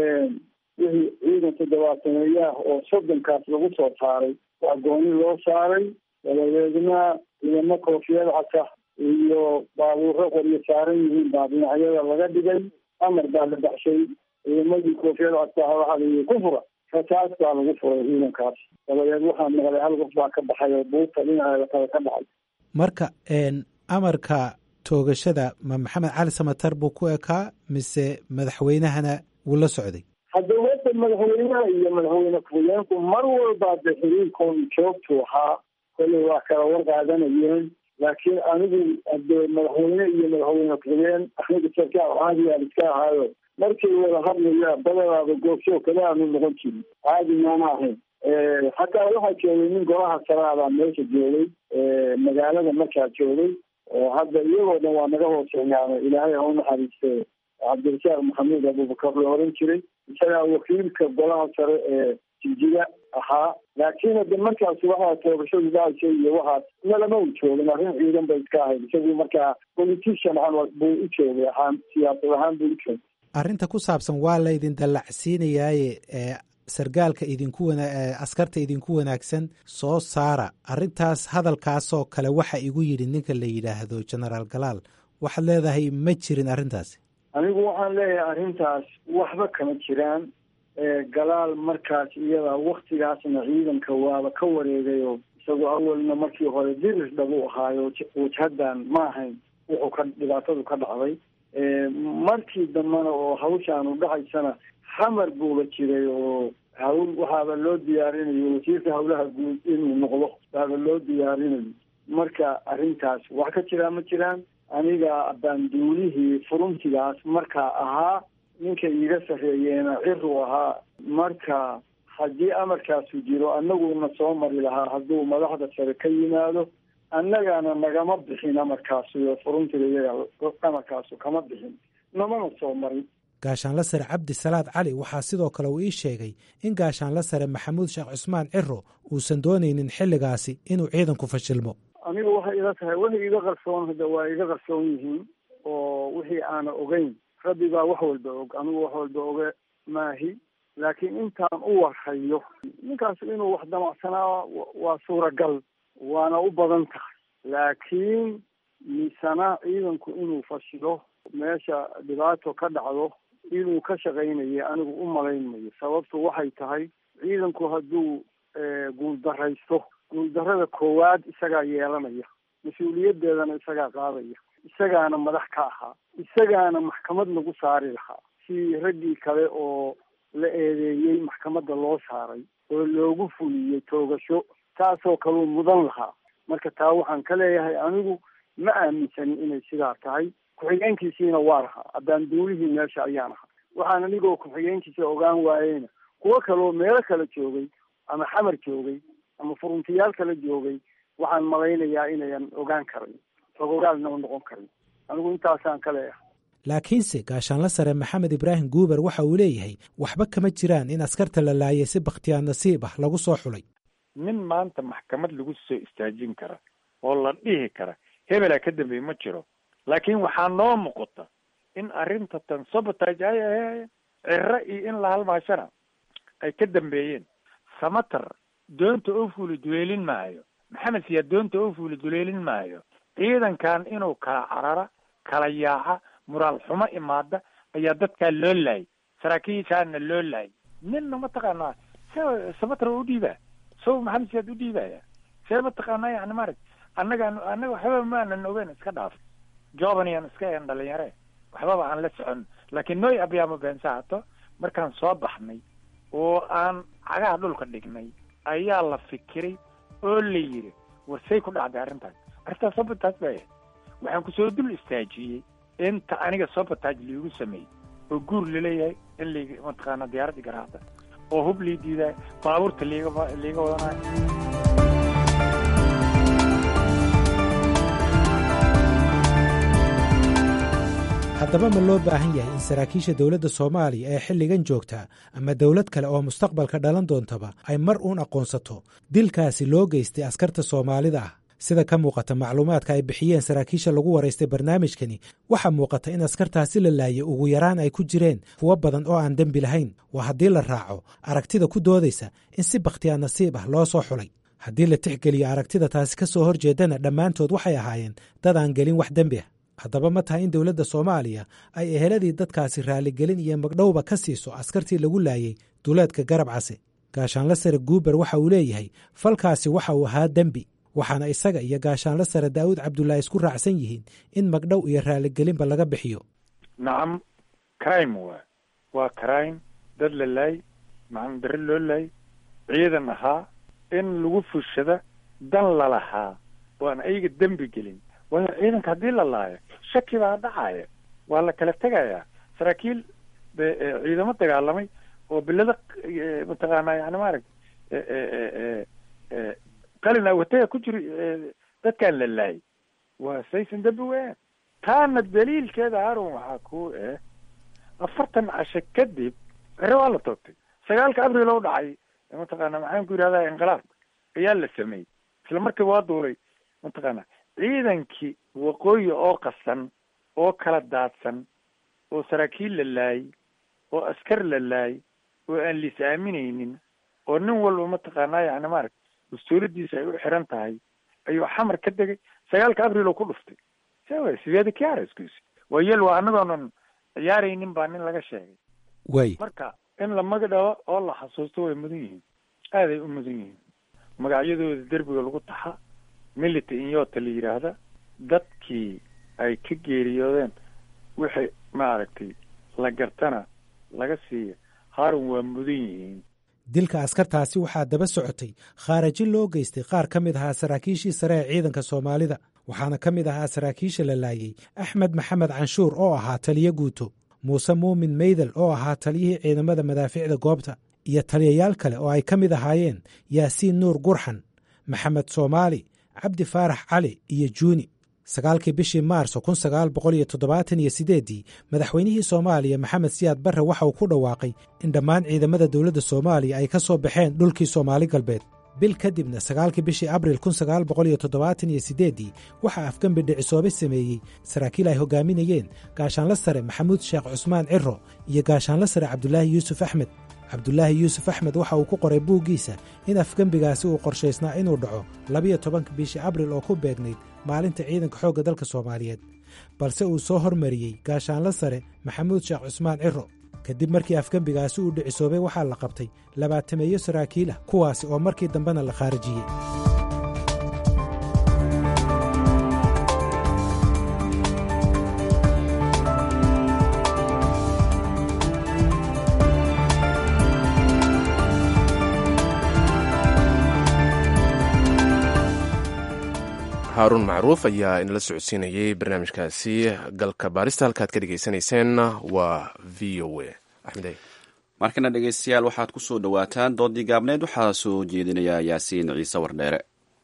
wixii ciidan toddobaataneeya ah oo soddonkaas lagu soo saaray waa gooni loo saaray dabadeedna ciidamo koofiyad casa iyo baabuuro qoryo saaran yihiin baa dhinacyada laga dhigay amar baa la baxshay ciidamadii koofiyad casa waxaa layihi ku fura rasaas baa lagu furay ciidankaas dabadeed waxaa maqlay hal qof baa ka baxay oo buurta dhinaceeda kale ka dhacay marka amarka toogashada ma maxamed cali samatar buu ku ekaa mise madaxweynahana wuu la socday hadda wada madaxweynaha iyo madaxweyne ku-xigeenku mar walbaa de xiriirkoon joogtu ahaa kolley waa kala war qaadanayeen laakiin anigu hadee madaxweyne iyo madaxweyne ku-xigeen anigu sarkaal caadigaan iska ahaayo markay wada hadlaya badanaaba goobsoo kale aanu noqon jirin caadi maana ahayn hataa waxaa joogay nin golaha saraabaa meesha joogay magaalada markaa joogay oo hadda iyagoo dhan waa naga hooseeyaano ilaahay ha u naxariiste cabdirasaaq maxamuud abubakar la oran jiray isagaa wakiilka golaha sare ee jigjiga ahaa laakiin hadde markaas waxaa toogashadu dhacaysa iyo waxaas nalama u joogin arrin ciidan bay iska ahayd isagu markaa politician buu u joogay ahaan siyaasad ahaan buu u joogay arrinta ku saabsan waa laydin dallacsiinayaaye sargaalka idinku wana askarta idinku wanaagsan soo saara arrintaas hadalkaasoo kale waxa igu yidhi ninka la yidhaahdo genaraal galaal waxaad leedahay ma jirin arrintaasi anigu waxaan leeyahay arrintaas waxba kama jiraan galaal markaas iyada waktigaasna ciidanka waaba ka wareegayo isagoo awalna markii hore dirir dhabu ahaayo wajhadan ma ahayn wuxuu ka dhibaatadu ka dhacday markii dambena oo hawshaanu dhacaysana xamar buuba jiray oo hawl waxaaba loo diyaarinayo wasiirka hawlaha guud inuu noqdo baaba loo diyaarinayo marka arrintaas wax ka jiraa ma jiraan aniga baanduulihii furuntigaas markaa ahaa ninka iiga sarreeyeena ciru ahaa marka haddii amarkaasu jiro annaguna soo mari lahaa hadduu madaxda sare ka yimaado annagana nagama bixin amarkaasu furuntiga iyaga amarkaasu kama bixin namana soo marin gaashaanla sare cabdi salaad cali waxaa sidoo kale uu ii sheegay in gaashaanla sare maxamuud sheekh cusmaan ciro uusan doonaynin xilligaasi inuu ciidanku fashilmo aniga waxay ila tahay waxay iga qarsoon hadda waa iga qarsoon yihiin oo wixii aana ogeyn rabbi baa wax walba og anigu wax walba oge maahi laakiin intaan u warhayo ninkaas inuu wax damacsanaa waa suuragal waana u badan tahay laakiin misana ciidanku inuu fashilo meesha dhibaato ka dhacdo inuu ka shaqaynayo anigu u malaynmayo sababtu waxay tahay ciidanku hadduu guuldaraysto guuldarrada koowaad isagaa yeelanaya mas-uuliyadeedana isagaa qaadaya isagaana madax ka ahaa isagaana maxkamad lagu saari lahaa si raggii kale oo la eedeeyey maxkamadda loo saaray oo loogu fuliyey toogasho taasoo kaluu mudan lahaa marka taa waxaan ka leeyahay anigu ma aaminsanin inay sidaa tahay ku-xigeenkiisiina waa lahaa haddaan duulihii meesha ayaan ahaa waxaan anigoo ku-xigeenkiisa ogaan waayeyna kuwo kaloo meelo kale joogay ama xamar joogay ama furuntiyaal kale joogay waxaan malaynayaa inayan ogaan karin fogogaalna u noqon karin anigu intaasaan ka leeyahay laakiinse gaashaanla sare maxamed ibraahim guuber waxa uu leeyahay waxba kama jiraan in askarta la laayay si bakhtiyaa nasiib ah lagu soo xulay nin maanta maxkamad lagu soo istaajin kara oo la dhihi kara hebelaa ka dambeeye ma jiro laakiin waxaa noo muuqata in arrinta tan sabotage ay ahayeen ciro iyo in la halmaashana ay ka dambeeyeen samatar doonta oo fuuli duleelin maayo maxamed siyaa doonta oo fuuli duleelin maayo ciidankan inuu kala carara kala yaaca muraal xumo imaada ayaa dadkaa loo laayay saraakiishaana loo laayay ninna mataqaanaa se samatar u dhiibaa so maxamed siyaad u dhiibaya see mataqaanaa yani maarag annagaan annaga waxbaba maanan ogeyn iska dhaaf jobaniyaan iska een dhalinyare waxbaba aan la socon laakiin nooy abyaamo beensahato markaan soo baxnay oo aan cagaha dhulka dhignay ayaa la fikiray oo la yidhi war say ku dhacday arrintaas arrintaas sabotaaj bay ahayd waxaan kusoo dul istaajiyey inta aniga sabotaaj liigu sameeyey oo guur laleeyahay in lig mataqaana diyaaradii garaacda oo hub lii diidaay baabuurta liiga liiga wadanayo haddaba ma loo baahan yahay in saraakiisha dowladda soomaaliya ee xilligan joogtaa ama dowlad kale oo mustaqbalka dhalan doontaba ay mar uun aqoonsato dilkaasi loo geystay askarta soomaalida ah sida ka muuqata macluumaadka ay bixiyeen saraakiisha lagu waraystay barnaamijkani waxaa muuqata in askartaasi la laayay ugu yaraan ay ku jireen kuwo badan oo aan dembi lahayn waa haddii la raaco aragtida ku doodaysa in si bakhtiyaa nasiib ah loo soo xulay haddii la tixgeliyo aragtida taasi ka soo horjeedana dhammaantood waxay ahaayeen dad aan gelin wax dembi ah haddaba ma tahay in dowladda soomaaliya ay eheladii dadkaasi raaligelin iyo magdhowba ka siiso askartii lagu laayay duleedka garab case gaashaanla sare guuber waxa uu leeyahay falkaasi waxa uu ahaa dembi waxaana isaga iyo gaashaanla sare daa'uud cabdulaahi isku raacsan yihiin in magdhow iyo raaligelinba laga bixiyo nacam crime waa waa crime dad la laay macam dare loo laay ciidan ahaa in lagu fushada dan lalahaa oo aan ayaga dembi gelin waayo ciidanka haddii la laayo shaki baa dhacaya waa la kala tegayaa saraakiil ciidamo dagaalamay oo bilada mataqaana yani maarag qalin awataya ku jiri dadkaan la laayay waa saysan dembi weeyaan taana daliilkeeda harun waxaa ku eh afartan casho kadib cere waa la toogtay sagaalka abril oo dhacay mataqaana maxaan ku yidhahdaa inqilaabka ayaa la sameeyey isla markiiba waa duulay mataqaana ciidankii waqooyi oo qasan oo kala daadsan oo saraakiil la laayay oo askar la laayay oo aan liis aaminaynin oo nin walba mataqaanaa yani maarag dastuuradiisa ay u xiran tahay ayuu xamar ka degay sagaalka abril oo ku dhuftay sewa sideeda kiarskus waa yel waa anagoonan ciyaaraynin baa nin laga sheegay way marka in la magadhabo oo la xasuusto way mudan yihiin aaday u mudan yihiin magacyadooda derbiga lagu taxa milita inyota la yidhaahda dadkii ay ka geeriyoodeen wixii maaragtay la gartana laga siiya haarun waa mudan yihiin dilka askartaasi waxaa daba socotay khaarajin loo geystay qaar ka mid ahaa saraakiishii sare ee ciidanka soomaalida waxaana ka mid ahaa saraakiisha la laayey axmed maxamed canshuur oo ahaa taliyo guuto muuse muumin meydel oo ahaa taliyihii ciidamada madaaficda goobta iyo taliyayaal kale oo ay ka mid ahaayeen yaasiin nuur gurxan maxamed soomaali cabdi faarax cali iyo juuni sagaalkii bishii maarso kun sagaal boqol iyo toddobaatan iyo siddeeddii madaxweynihii soomaaliya maxamed siyaad barre waxa uu ku dhawaaqay in dhammaan ciidamada dowladda soomaaliya ay ka soo baxeen dhulkii soomaali galbeed bil kadibna sagaalkii bishii abril kun sagaal boqol iyo toddobaatan iyo siddeeddii waxaa afgembi dhicisoobe sameeyey saraakiil ay hoggaaminayeen gaashaanla sare maxamuud sheekh cusmaan ciro iyo gaashaanla sare cabdulaahi yuusuf axmed cabdulaahi yuusuf axmed waxa uu ku qoray buuggiisa in afgembigaasi uu qorshaysnaa inuu dhaco labiyo tobanka bishii abril oo ku beegnayd maalinta ciidanka xoogga dalka soomaaliyeed balse uu soo hormariyey gaashaanla sare maxamuud sheekh cusmaan ciro kadib markii afgembigaasi uu dhicisoobay waxaa la qabtay labaatameeyo saraakiil ah kuwaasi oo markii dambena la khaarijiyey haaruun macruuf ayaa inala socodsiinayey barnaamijkaasi galka baarista halkaad ka dhegaysanayseen waa v o a axmed markana dhegeystayaal waxaad ku soo dhowaataan doodii gaabneed waxaa soo jeedinaya yaasiin ciise wardheere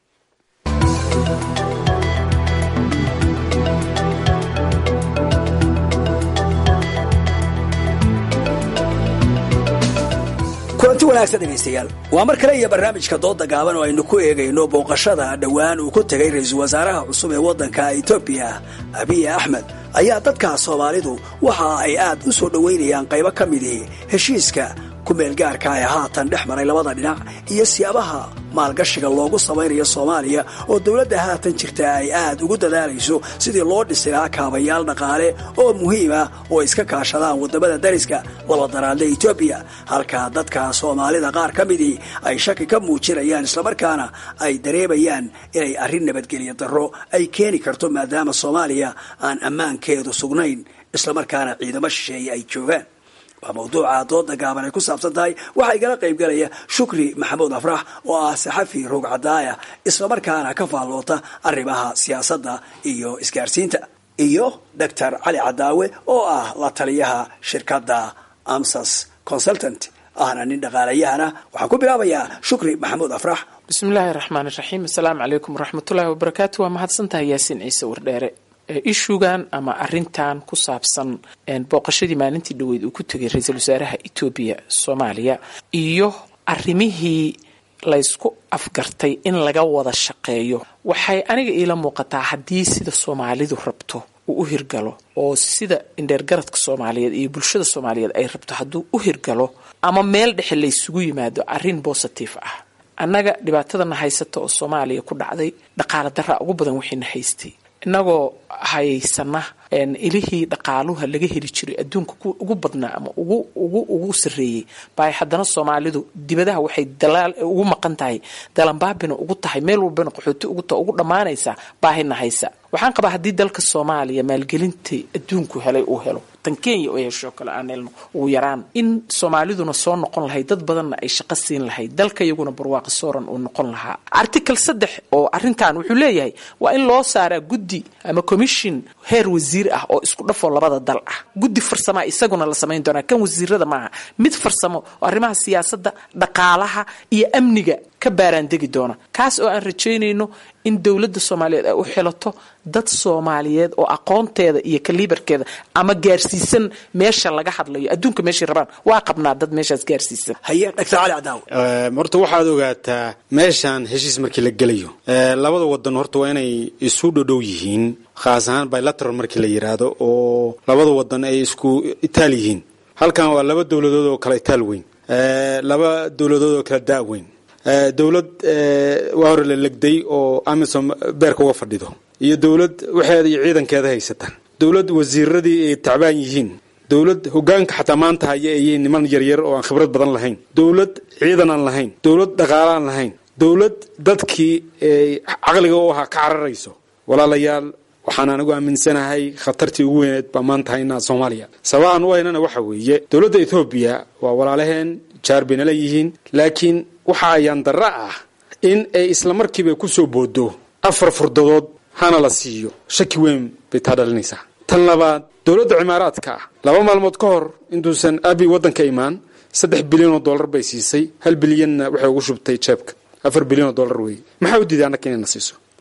kulanti wanaagsan dhegaystayaal waa mar kale iyo barnaamijka dooda gaaban oo aynu ku eegayno booqashada dhowaan uu ku tegay ra-iisul wasaaraha cusub ee waddanka etoobiya abiy axmed ayaa dadka soomaalidu waxa ay aad u soo dhoweynayaan qaybo ka midii heshiiska kumeelgaarka ee haatan dhex maray labada dhinac iyo siyaabaha maalgashiga loogu samaynayo soomaaliya oo dowladda haatan jirta ay aad ugu dadaalayso sidii loo dhisi lahaa kaabayaal dhaqaale oo muhiima oo iska kaashadaan waddamada dariska labadaraadle etoobiya halka dadka soomaalida qaar ka midii ay shaki ka muujinayaan islamarkaana ay dareemayaan inay arrin nabadgelyo darro ay keeni karto maadaama soomaaliya aan ammaankeedu sugnayn islamarkaana ciidamo shisheeye ay joogaan waa mawduuca dooda gaaban ay ku saabsan tahay waxaa igala qaybgalaya shukri maxamuud afrax oo ah saxafi roog cadaaya islamarkaana ka faalloota arrimaha siyaasadda iyo isgaarsiinta iyo doctor cali cadaawe oo ah la taliyaha shirkadda amsas consultant ahna nin dhaqaalayahana waxaan ku bilaabayaa shukri maxamuud afrax bismillaahi raxmaan iraxiim assalaamu calaykum waraxmatullaahi wabarakaatu waa mahadsantahay yaasiin ciise wardheere ishugan ama arintan ku saabsan booqashadii maalintii dhaweyd uu ku tegay ra-iisul wasaaraha etoobiya soomaaliya iyo arimihii laysku afgartay in laga wada shaqeeyo waxay aniga iila muuqataa haddii sida soomaalidu rabto uu u hirgalo oo sida indheergaradka soomaaliyeed iyo bulshada soomaaliyeed ay rabto hadduu u hirgalo ama meel dhexe laysugu yimaado arrin bositive ah annaga dhibaatadana haysata oo soomaaliya ku dhacday dhaqaala daraa ugu badan wixiina haystay inagoo haysana ilihii dhaqaaluha laga heli jiray adduunka ugu badnaa ama ugu ugu ugu sarreeyey bay haddana soomaalidu dibadaha waxay dalaal ugu maqan tahay dalanbaabina ugu tahay meel walbana qaxooti ugu ta ugu dhammaanaysa baahina haysa waxaan qabaa haddii dalka soomaaliya maalgelinta adduunku helay uu helo tan kenya oo hesho kale aan helno ugu yaraan in soomaaliduna soo noqon lahayd dad badanna ay shaqo siin lahayd dalka iyaguna barwaaqi sooran uu noqon lahaa article saddex oo arrintan wuxuu leeyahay waa in loo saaraa guddi ama commission heer wasiir ah oo isku dhafoo labada dal ah guddi farsama isaguna la samayn doonaa kan wasiirada maaha mid farsamo oo arrimaha siyaasadda dhaqaalaha iyo amniga ka baaraandegi doona kaas oo aan rajaynayno in dowladda soomaaliyeed ay u xilato dad soomaaliyeed oo aqoonteeda iyo kaliibarkeeda ama gaarsiisan meesha laga hadlayo adduunka meeshay rabaan waa qabnaa dad meeshaas gaarsiisan haye dhagtar cali cadaaw horta waxaad ogaataa meeshaan heshiis markii la gelayo labada wadan horta waa inay isu dhodhow yihiin khaas ahaan bilateral markii la yidhaahdo oo labada wadan ay isku itaal yihiin halkan waa laba dowladood oo kala itaal weyn laba dowladood oo kala daa weyn dowlad waa hore la legday oo amisom beerka uga fadhido iyo dowlad waxeeda iyo ciidankeeda haysata dowlad wasiiradii ay tacbaan yihiin dowlad hogaanka xataa maanta haya ayay niman yaryar oo aan khibrad badan lahayn dowlad ciidan aan lahayn dowlad dhaqaale aan lahayn dowlad dadkii caqliga u ahaa ka cararayso walaalayaal waxaan anigu aaminsanahay khatartii ugu weyneed baa maanta haynaa soomaaliya sababaan u haynana waxa weeye dowladda ethoobiya waa walaalaheen jaar bay nala yihiin laakiin waxa ayaan darra ah in ay isla markiiba ku soo boodo afar furdadood hana la siiyo shaki weyn bay taa dhalinaysaa tan labaad dowladda cimaaraadka ah laba maalmood ka hor intuusan abi waddanka imaan saddex bilyan oo dollar bay siisay hal bilyanna waxay ugu shubtay jeebka afar bilyan oo dollar weeye maxaa u diiday annaka inayna siiso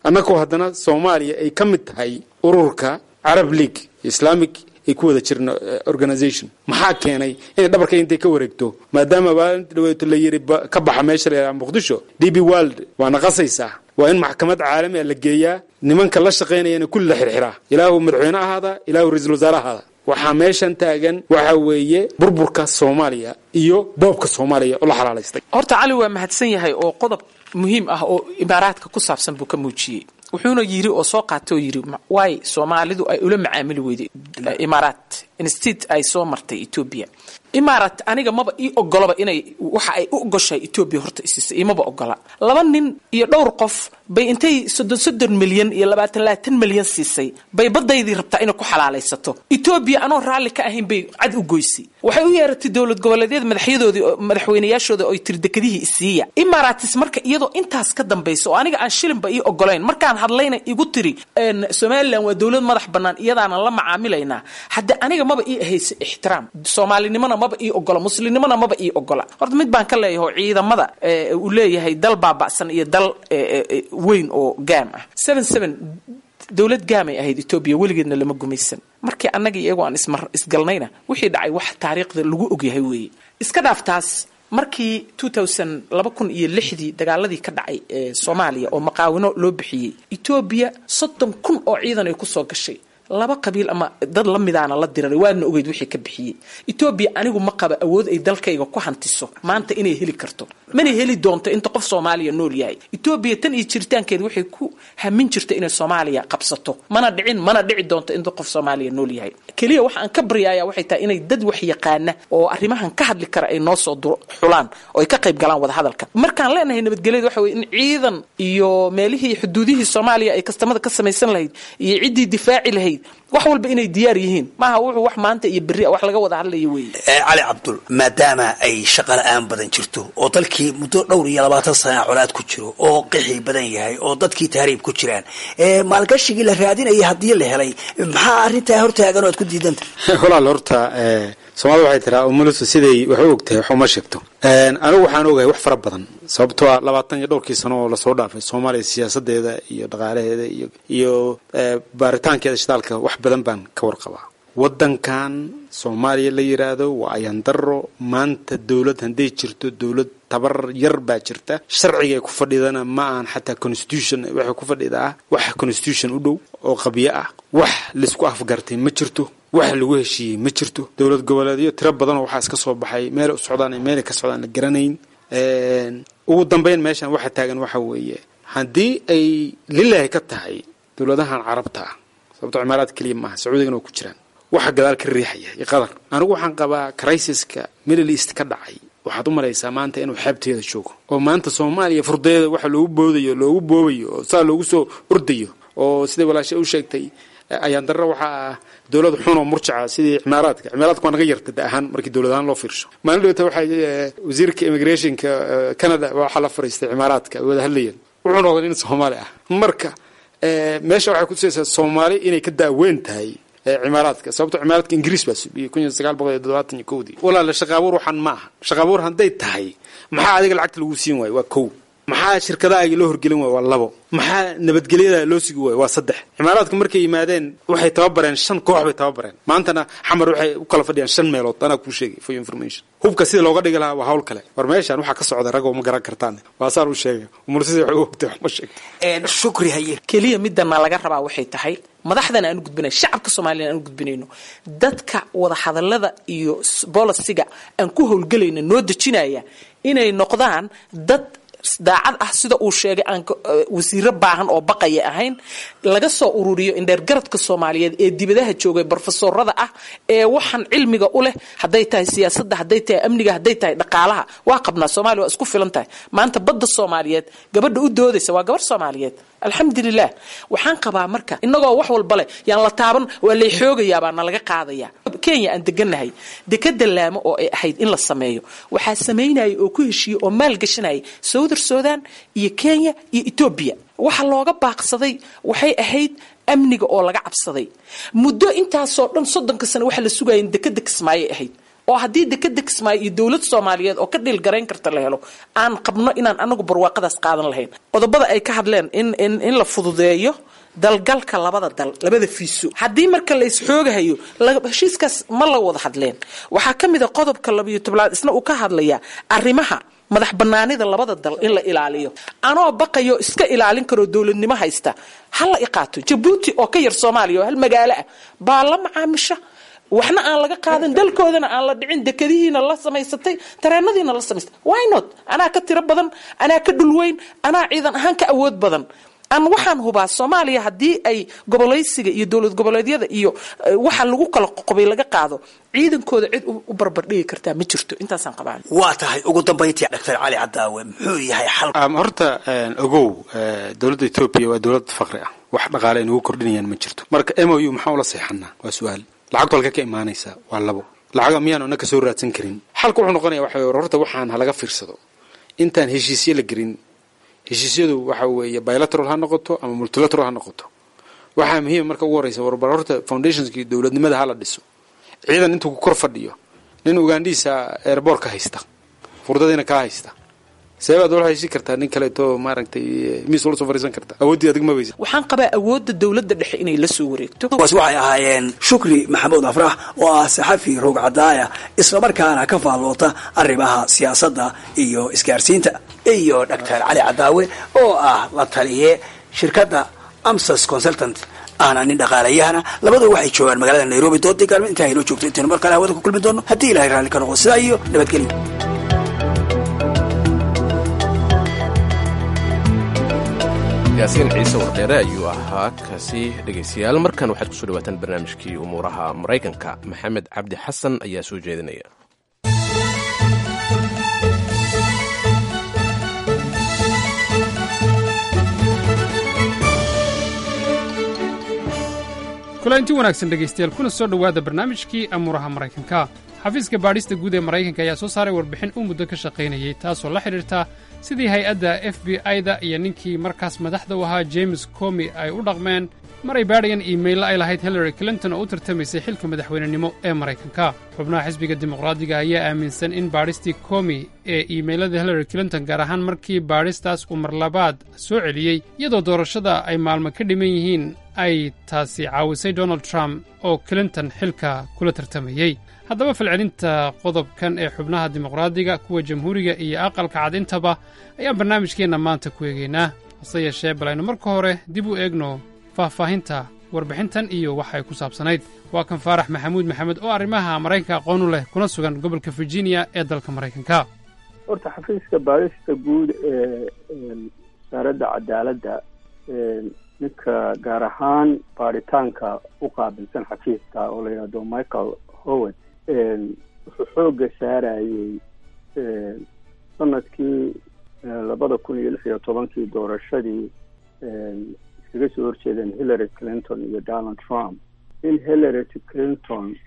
annagoo haddana soomaaliya ay ka mid tahay ururka carab league islamic ay ku wada jirno organization maxaa keenay inay dhabarka intay ka wareegto maadaama maalinta dhaweeto la yiri ka baxa meesha la yidhaha muqdisho d b world waa naqasaysaa waa in maxkamad caalami a la geeyaa nimanka la shaqaynayana kulli la xirxiraa ilaahu madaxweyne ahaada ilaahu ra-iisul wasaare ahaada waxaa meeshan taagan waxa weeye burburka soomaaliya iyo boobka soomaaliya oo la xalaalaystay horta cali waa mahadsan yahay oo qodob muhiim ah oo imaaraadka ku saabsan buu ka muujiyey wuxuuna yiri oo soo qaatay oo yiri waay soomaalidu ay ula macaamili weyday imaaraat instead ay soo martay etoobiya imaaraat aniga maba ii ogolaba inay waxa ay u ogoshahay etoobiya horta isiisay imaba ogola laba nin iyo dhowr qof bay intay soddon soddon milyan iyo labaatan labaatan milyan siisay bay badaydii rabtaa inay ku xalaalaysato etoobiya anoo raalli ka ahayn bay cad u goysay waxay u yeeratay dowlad goboleedyada madaxyadoodii madaxweynayaashooda oo tiri dekadihii isiiya imaaraatis marka iyadoo intaas ka dambaysa oo aniga aan shilinba ii ogolayn markaan hadlayna igu tiri somalilan waa dowlad madax bannaan iyadaanan la macaamilaynaa hadda aniga maba ii ahaysa ixtiraam soomaalinimona maba ii ogola muslimnimona maba ii ogola horta mid baan ka leeyahay oo ciidamada uu leeyahay dal baaba'san iyo dal weyn oo gaam ah seven seven dowlad gaamay ahayd etoobiya weligeedna lama gumaysan markii annaga iyago aan ismar isgalnayna wixii dhacay wax taariikhda lagu ogyahay weeye iska dhaaf taas markii two thousand laba kun iyo lixdii dagaaladii ka dhacay ee soomaaliya oo maqaawino loo bixiyey etoobiya soddon kun oo ciidan ay kusoo gashay laba qabiil ama dad la midaana la diraray waadna ogeyd wixii ka bixiyey etoobiya anigu ma qaba awood ay dalkayga ku hantiso maanta inay heli karto mana heli doonto inta qof soomaaliya nool yahay etoobiya tan iyo jiritaankeeda waxay ku hamin jirta inay soomaaliya qabsato mana dhicin mana dhici doonto inta qof soomaaliya nool yahay keliya waxa aan ka baryaaya waxay tahay inay dad wax yaqaana oo arrimahan ka hadli kara ay noo soo xulaan oo ay ka qayb galaan wadahadalka markaan leenahay nabadgelyada waxa weye in ciidan iyo meelihii xuduudihii soomaaliya ay kastamada ka samaysan lahayd iyo ciddii difaaci lahayd wax walba inay diyaar yihiin maaha wuxuu wax maanta iyo berri wax laga wada hadlayo weeye cali cabdul maadaama ay shaqa la-aan badan jirto oo dalkii muddo dhowr iyo labaatan sana colaad ku jiro oo qixi badan yahay oo dadkii tahriib ku jiraan maalgashigii la raadinaya haddii la helay maxaa arrintaa hortaagan oo aad ku diidanta walaal horta soomaalida waxay tiraa umulusu siday wax u ogtahay wax uma sheegto anigu waxaan ogahay wax fara badan sababtoo a labaatan iyo dhowrkii sano oo lasoo dhaafay soomaaliya siyaasadeeda iyo dhaqaalaheeda iyo iyo baaritaankeeda shidaalka wax badan baan ka warqabaa waddankan soomaaliya la yidhaahdo waa ayandaro maanta dowlad hadday jirto dowlad tabar yar baa jirta sharciga ay ku fadhidana ma ahan xataa constitution waxay ku fadhidaa wax constitution u dhow oo qabyo ah wax laisku afgartay ma jirto wax lagu heshiiyey ma jirto dowlad goboleedyo tiro badanoo waxaa iska soo baxay meela u socdaan iyo meelay ka socdaan la garanayn ugu dambeyn meeshan waxa taagan waxa weeye haddii ay lilahi ka tahay dowladahan carabta ah sababto cimaaraad keliya maaha sacuudigana waa ku jiraan waxa gadaal ka riixaya iyo qadar anigu waxaan qabaa crisiska middle east ka dhacay waxaad u malaysaa maanta inuu xeebteeda joogo oo maanta soomaaliya furdeeda waxa loogu boodayo loogu boobayo oo saa loogu soo ordayo oo siday walaasha u sheegtay ayaan darro waxaa ah dowlad xun oo murjaca sidii cimaaraadka cimaaraadka waa naga yarta da ahaan markii dowlad ahaan loo fiirsho maalin dhowta waxay wasiirka immigrationka canada waxaa la fariistay cimaaraadka ay wada hadlayeen wuxuu noqday nin soomaali ah marka meesha waxay kutusaysaa soomaali inay ka daaweyn tahay cimaaraadka sababto cimaaraadka ingiriis baa subiyey kun iyo sagaal boqol iyo toddobaatan iyo kowdii walaala shaqaabuur waxaan ma aha shaqaabuur hadday tahay maxaa adiga lacagta lagu siin waayo waa kow maxaa shirkadahaagi loo horgelin waayo waa labo maxaa nabadgelyada loo sugi waayo waa saddex cimaaraadka markay yimaadeen waxay tababareen shan koox bay tababareen maantana xamar waxay u kala fadhiyaan shan meelood anaa kuu sheegay for information hubka sida looga dhigi lahaa waa hawl kale war meeshaan waxaa ka socda ragoo ma garan kartaan waa saan u sheegay umursida waxay u ogtay wax ma sheegto shukri haye keliya midana laga rabaa waxay tahay madaxdana aan u gudbinay shacabka soomaliya aan u gudbinayno dadka wadahadalada iyo bolisiga aan ku howlgelayna noo dejinaya inay noqdaan dad daacad ah sida uu sheegay aan wasiiro baahan oo baqaya ahayn laga soo ururiyo indheergaradka soomaaliyeed ee dibadaha joogay brofesorada ah ee waxaan cilmiga u leh hadday tahay siyaasadda hadday tahay amniga hadday tahay dhaqaalaha waa qabnaa soomaaliya waa isku filan tahay maanta badda soomaaliyeed gabadha u doodaysa waa gabar soomaaliyeed alxamdulilah waxaan qabaa marka inagoo wax walba leh yaan la taaban waa lay xoogayaa baa nalaga qaadaya kenya aan deganahay dekada laamo oo ay ahayd in la sameeyo waxaa samaynaya oo ku heshiiyey oo maalgashanaya southern sudan iyo kenya iyo etoobiya waxa looga baaqsaday waxay ahayd amniga oo laga cabsaday muddo intaasoo dhan soddonka sano waxa la sugaya in dekada kismaayay ahayd oo haddii dekeda kismaayo iyo dowlad soomaaliyeed oo ka dhiilgarayn karta la helo aan qabno inaan anagu barwaaqadaas qaadan lahayn qodobada ay ka hadleen in in in la fududeeyo dalgalka labada dal labada fiiso haddii marka la isxoogahayo heshiiskaas ma la wada hadleen waxaa ka mid a qodobka labayo tobnaad isna uu ka hadlayaa arrimaha madax banaanida labada dal in la ilaaliyo anoo baqayo iska ilaalin karoo dowladnimo haysta ha la iqaato jabuuti oo ka yar soomaaliya oo hal magaalo ah baa la macaamisha waxna aan laga qaadan dalkoodana aan la dhicin dekadihiina la samaysatay tareenadiina la samaysatay why not anaa ka tiro badan anaa ka dhulweyn anaa ciidan ahaan ka awood badan aan waxaan hubaa soomaaliya haddii ay gobolaysiga iyo dowlad goboleedyada iyo waxa lagu kala qoqobay laga qaado ciidankooda cid u barbardhigi kartaa ma jirto intaasaan qabaan waa tahay ugu dambayntii doctor cali cadaawe muxuu yahay xal horta ogow dowladda etoobiya waa dowlad faqri ah wax dhaqaale ay nagu kordhinayaan ma jirto marka m o u maxaa ula seexanaa waa su-aal lacagtu halka ka imaanaysaa waa labo lacaga miyaanu ana ka soo raadsan karin xalka wuxuu noqonaya waxa horta waxaan halaga fiirsado intaan heshiisye la gelin heshiisyadu waxa weeye bilateral ha noqoto ama multilateral ha noqoto waxaa muhiima marka ugu horeysa warbar horta foundationskii dowladnimada hala dhiso ciidan intuu ku kor fadhiyo nin ugandhiisa airboortka haysta furdadiina kaa haysta seebaad ula haysi kartaa nin kaleeto maaragtay miis ula soo fariisan kartaa awooddii adig ma weysa waxaan qabaa awoodda dowladda dhexe inay la soo wareegto kuwaas waxay ahaayeen shukri maxamuud afrax oo ah saxafi roog cadaaya islamarkaana ka faalloota arrimaha siyaasadda iyo isgaarsiinta iyo doctor cali cadaawe oo ah la taliye shirkadda amsas consultant ahna nin dhaqaalayahana labadu waxay joogaan magaalada nairobi doodii gaalmo intaa haynoo joogto intaynu mar kale hawada ku kulmi doono haddii ilahay raalli ka noqdo sidaa iyo nabadgelyo yaasiin ciise wardheere ayuu ahaa kaasi dhegaystayaal markan waxaad kusoo dhawaataan barnaamijkii umuuraha maraykanka maxamed cabdi xasan ayaa soo jeedinaya kulanti wanaagsan dhegaystayaal kuna soo dhowaada barnaamijkii amuuraha maraykanka xafiiska baadhista guud ee maraykanka ayaa soo saaray warbixin uu muddo ka shaqaynayay taasoo la xidhiirta sidii hay-adda f b i-da iyo ninkii markaas madaxda u ahaa james comi ay u dhaqmeen maray baadhayan iimaylla ay lahayd hillary clinton oo u tartamaysay xilka madaxweynenimo ee maraykanka xubnaha xisbiga dimuqraadiga ayaa aaminsan in baadhistii comi ee iimaylada hillary clinton gaar ahaan markii baadhistaas uu marlabaad soo celiyey iyadoo doorashada ay maalmo ka dhiman yihiin ay taasi caawisay donald trump oo clinton xilka kula tartamayey haddaba falcelinta qodobkan ee xubnaha dimuqraadiga kuwa jamhuuriga iyo aqalka cadintaba ayaan barnaamijkeenna maanta ku eegaynaa hase yeeshee bal aynu marka hore dib u eegno faahfaahinta warbixintan iyo waxa ay ku saabsanayd waa kan faarax maxamuud maxamed oo arrimaha maraykanka aqoon u leh kuna sugan gobolka virginia ee dalka maraykanka horta xafiiska baadhista guud ee wasaaradda cadaaladda ninka gaar ahaan baadhitaanka u qaabilsan xafiiska oo la yidhahdo michael howard wuxuu xoogga saarayey sanadkii labada kun iyo lix iyo tobankii doorashadii iskaga soo horjeedeen hillary clinton iyo donald trump in hillary clinton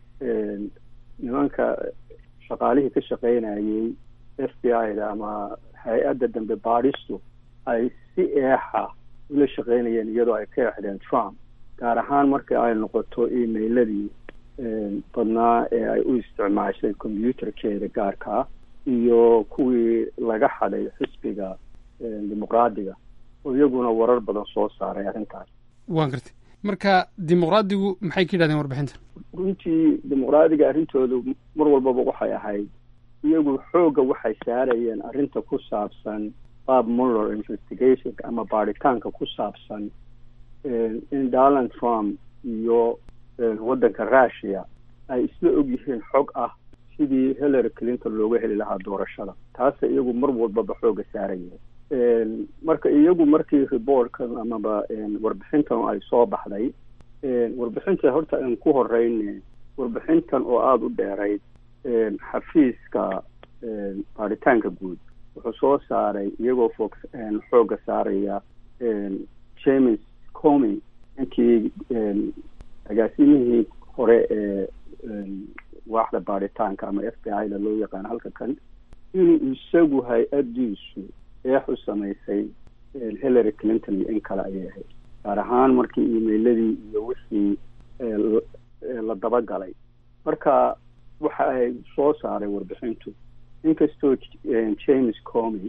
nimanka shaqaalihii ka shaqaynayey f b i da ama hay-adda dambe baadhistu ay si eexa ula shaqaynayeen iyadoo ay ka exdeen trump gaar ahaan marka ay noqoto emailadii badnaa ee ay u isticmaashay combyuterkeeda gaarkaa iyo kuwii laga xaday xisbiga dimuqraadiga oo iyaguna warar badan soo saaray arrintaas waan gartay marka dimuqraadigu maxay ka yidhahdeen warbixinta runtii dimuqraadiga arrintoodu mar walbaba waxay ahayd iyagu xoogga waxay saarayeen arrinta ku saabsan bob muller investigation ama baadhitaanka ku saabsan in donald trump iyo waddanka russia ay isla og yihiin xog ah sidii hillary clinton looga heli lahaa doorashada taase iyagu mar walbaba xooga saarayeen marka iyagu markii reportkan amaba warbixintan ay soo baxday warbixinta horta aan ku horeyne warbixintan oo aada u dheerayd xafiiska baadhitaanka guud wuxuu soo saaray iyagoo fog xooga saaraya james comy ninkii agaasimihii hore ee waaxda baadhitaanka ama f b i da loo yaqaano halka kan inuu isagu hay-addiisu eex u samaysay hillary clinton iyo in kale ayay ahayd gaar ahaan markii emailadii iyo wixii la dabagalay marka waxa ay soo saaray warbixintu inkastoo james comy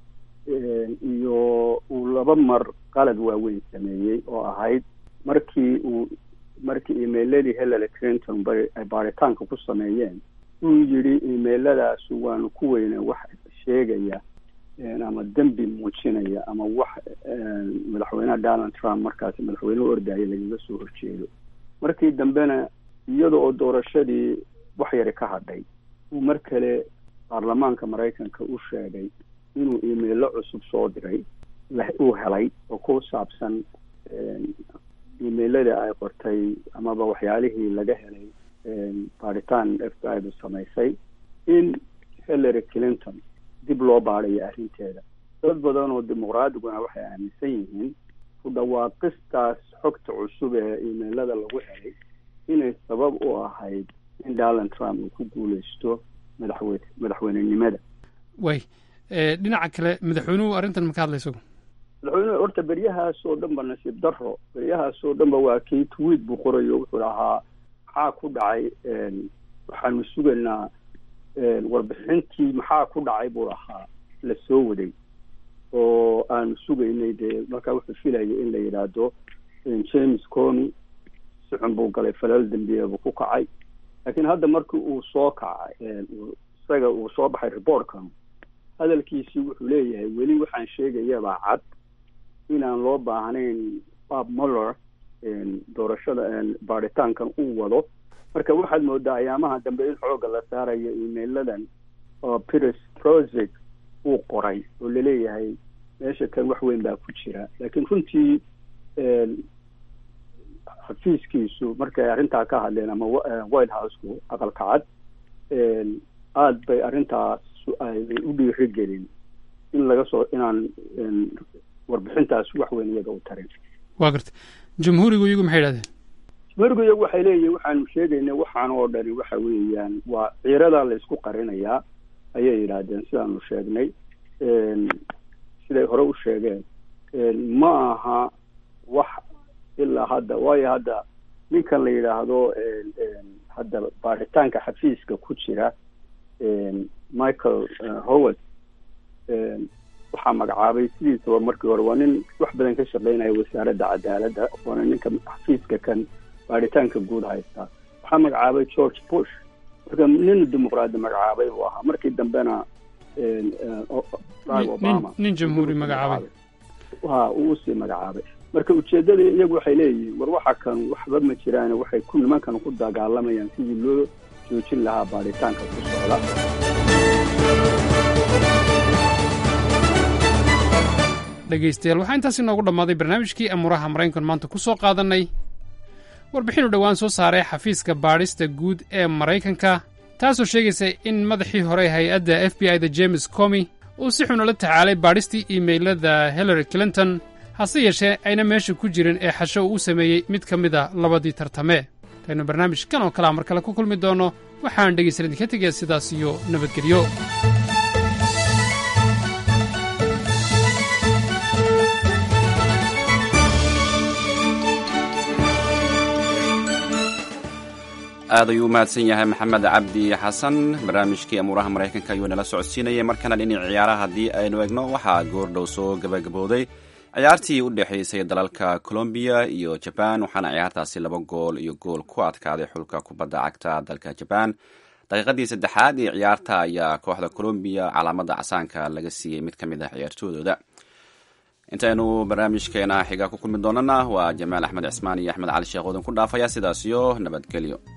iyo uu laba mar qalad waaweyn sameeyey oo ahayd markii uu markii emailadii hillary clinton bay ay baaritaanka ku sameeyeen uu yidhi emailadaas waanu ku weyne wax sheegaya ama dembi muujinaya ama wax madaxweynaha donald trump markaasi madaxweynuhu ordaya lagaga soo horjeedo markii dambena iyada oo doorashadii wax yari ka hadhay uu mar kale baarlamaanka maraykanka u sheegay inuu emailo cusub soo diray uu helay oo ku saabsan emailada ay qortay amaba waxyaalihii laga helay baaritaan f b i du samaysay in hillary clinton dib loo baadayo arrinteeda dad badan oo dimuqraadiguna waxay aaminsan yihiin ku dhawaaqistaas xogta cusub ee emailada lagu helay inay sabab u ahayd in donald trump uu ku guuleysto madaxwe madaxweynenimada way dhinaca kale madaxweynuhu arrintan maka hadla isagu madaxweynuhu horta beryahaas oo dhan ba nasiib daro beryahaas oo dhan ba waa kii tweet buu qorayo wuxuu lahaa maxaa ku dhacay waxaanu sugaynaa warbixintii maxaa ku dhacay buu lahaa la soo waday oo aanu sugaynay dee markaa wuxuu filayay in la yidhaahdo james comy si xun buu galay falal dembiye buu ku kacay laakiin hadda markii uu soo kacay isaga uu soo baxay reportkan hadalkiisii wuxuu leeyahay weli waxaan sheegayabaa cad inaan loo baahnayn bob muller doorashada baaritaankan uu wado marka waxaad moodaa ayaamaha dambe in xooga la saarayo emailadan oo pires project uu qoray oo laleeyahay meesha kan wax weyn baa ku jira laakiin runtii xafiiskiisu markay arrintaa ka hadleen ama white housku aqalka cad aada bay arrintaas ay u dhiirigelin in laga soo inaan warbixintaas wax weyn iyaga u tarin waa garta jamhuurigu iyagu maxay yidhahdeen jamhuurigu iyagu waxay leeyihin waxaanu sheegayna waxaan oo dhani waxa weeyaan waa ciiradaa la isku qarinayaa ayay yidhaahdeen sidaanu sheegnay siday hore u sheegeen ma aha wax ilaa hadda waayo hadda ninkan la yidhaahdo hadda baaritaanka xafiiska ku jira michael howard waxaa magacaabay sidiisaba markii hore waa nin wax badan ka shaqeynaya wasaaradda cadaaladda waana ninka xafiiska kan baaritaanka guud haystaa waxaa magacaabay george bush marka nin dimuqraadi magacaabay buu ahaa markii dambena obama nin jamhuuri magacaabay ha uu usii magacaabay marka ujeedada iyagu waxay leeyihiin war waxa kan waxba ma jiraan waxay ku nimankan ku dagaalamayaan sidii loo joojin lahaa baaritaanka ku socda dhegaystayaal waxaa intaas inoogu dhammaaday barnaamijkii amuuraha maraykankan maanta ku soo qaadannay warbixinu dhowaan soo saaray xafiiska baadhista guud ee maraykanka taasoo sheegaysa in madaxii hore hay-adda f b i da james comy uu si xun ula tacaalay baadhistii iimaylada hillary clinton hase yeeshee ayna meesha ku jirin ee xasho uu u sameeyey mid ka mida labadii tartame intaynu barnaamijkan oo kalea mar kale ku kulmi doonno waxaan dhegaysan idinka tegaya sidaas iyo nabadgelyo aad ayuu u mahadsan yahay maxamed cabdi xasan barnaamijkii amuuraha maraykanka ayuu nala socodsiinayay markana dhinac ciyaaraha haddii aynu egno waxaa goordhow soo gabagabowday ciyaartii u dhexaysay dalalka colombiya iyo jaban waxaana ciyaartaasi laba gool iyo gool ku adkaaday xulka kubadda cagta dalka jaban daqiiqadii saddexaad ee ciyaarta ayaa kooxda colombiya calaamada casaanka laga siiyey mid ka mid ah ciyaartoodooda intaynu barnaamijkeena xiga ku kulmi doonana waa jamaal axmed cismaan iyo axmed cali sheekh oodan ku dhaafaya sidaas iyo nabadgelyo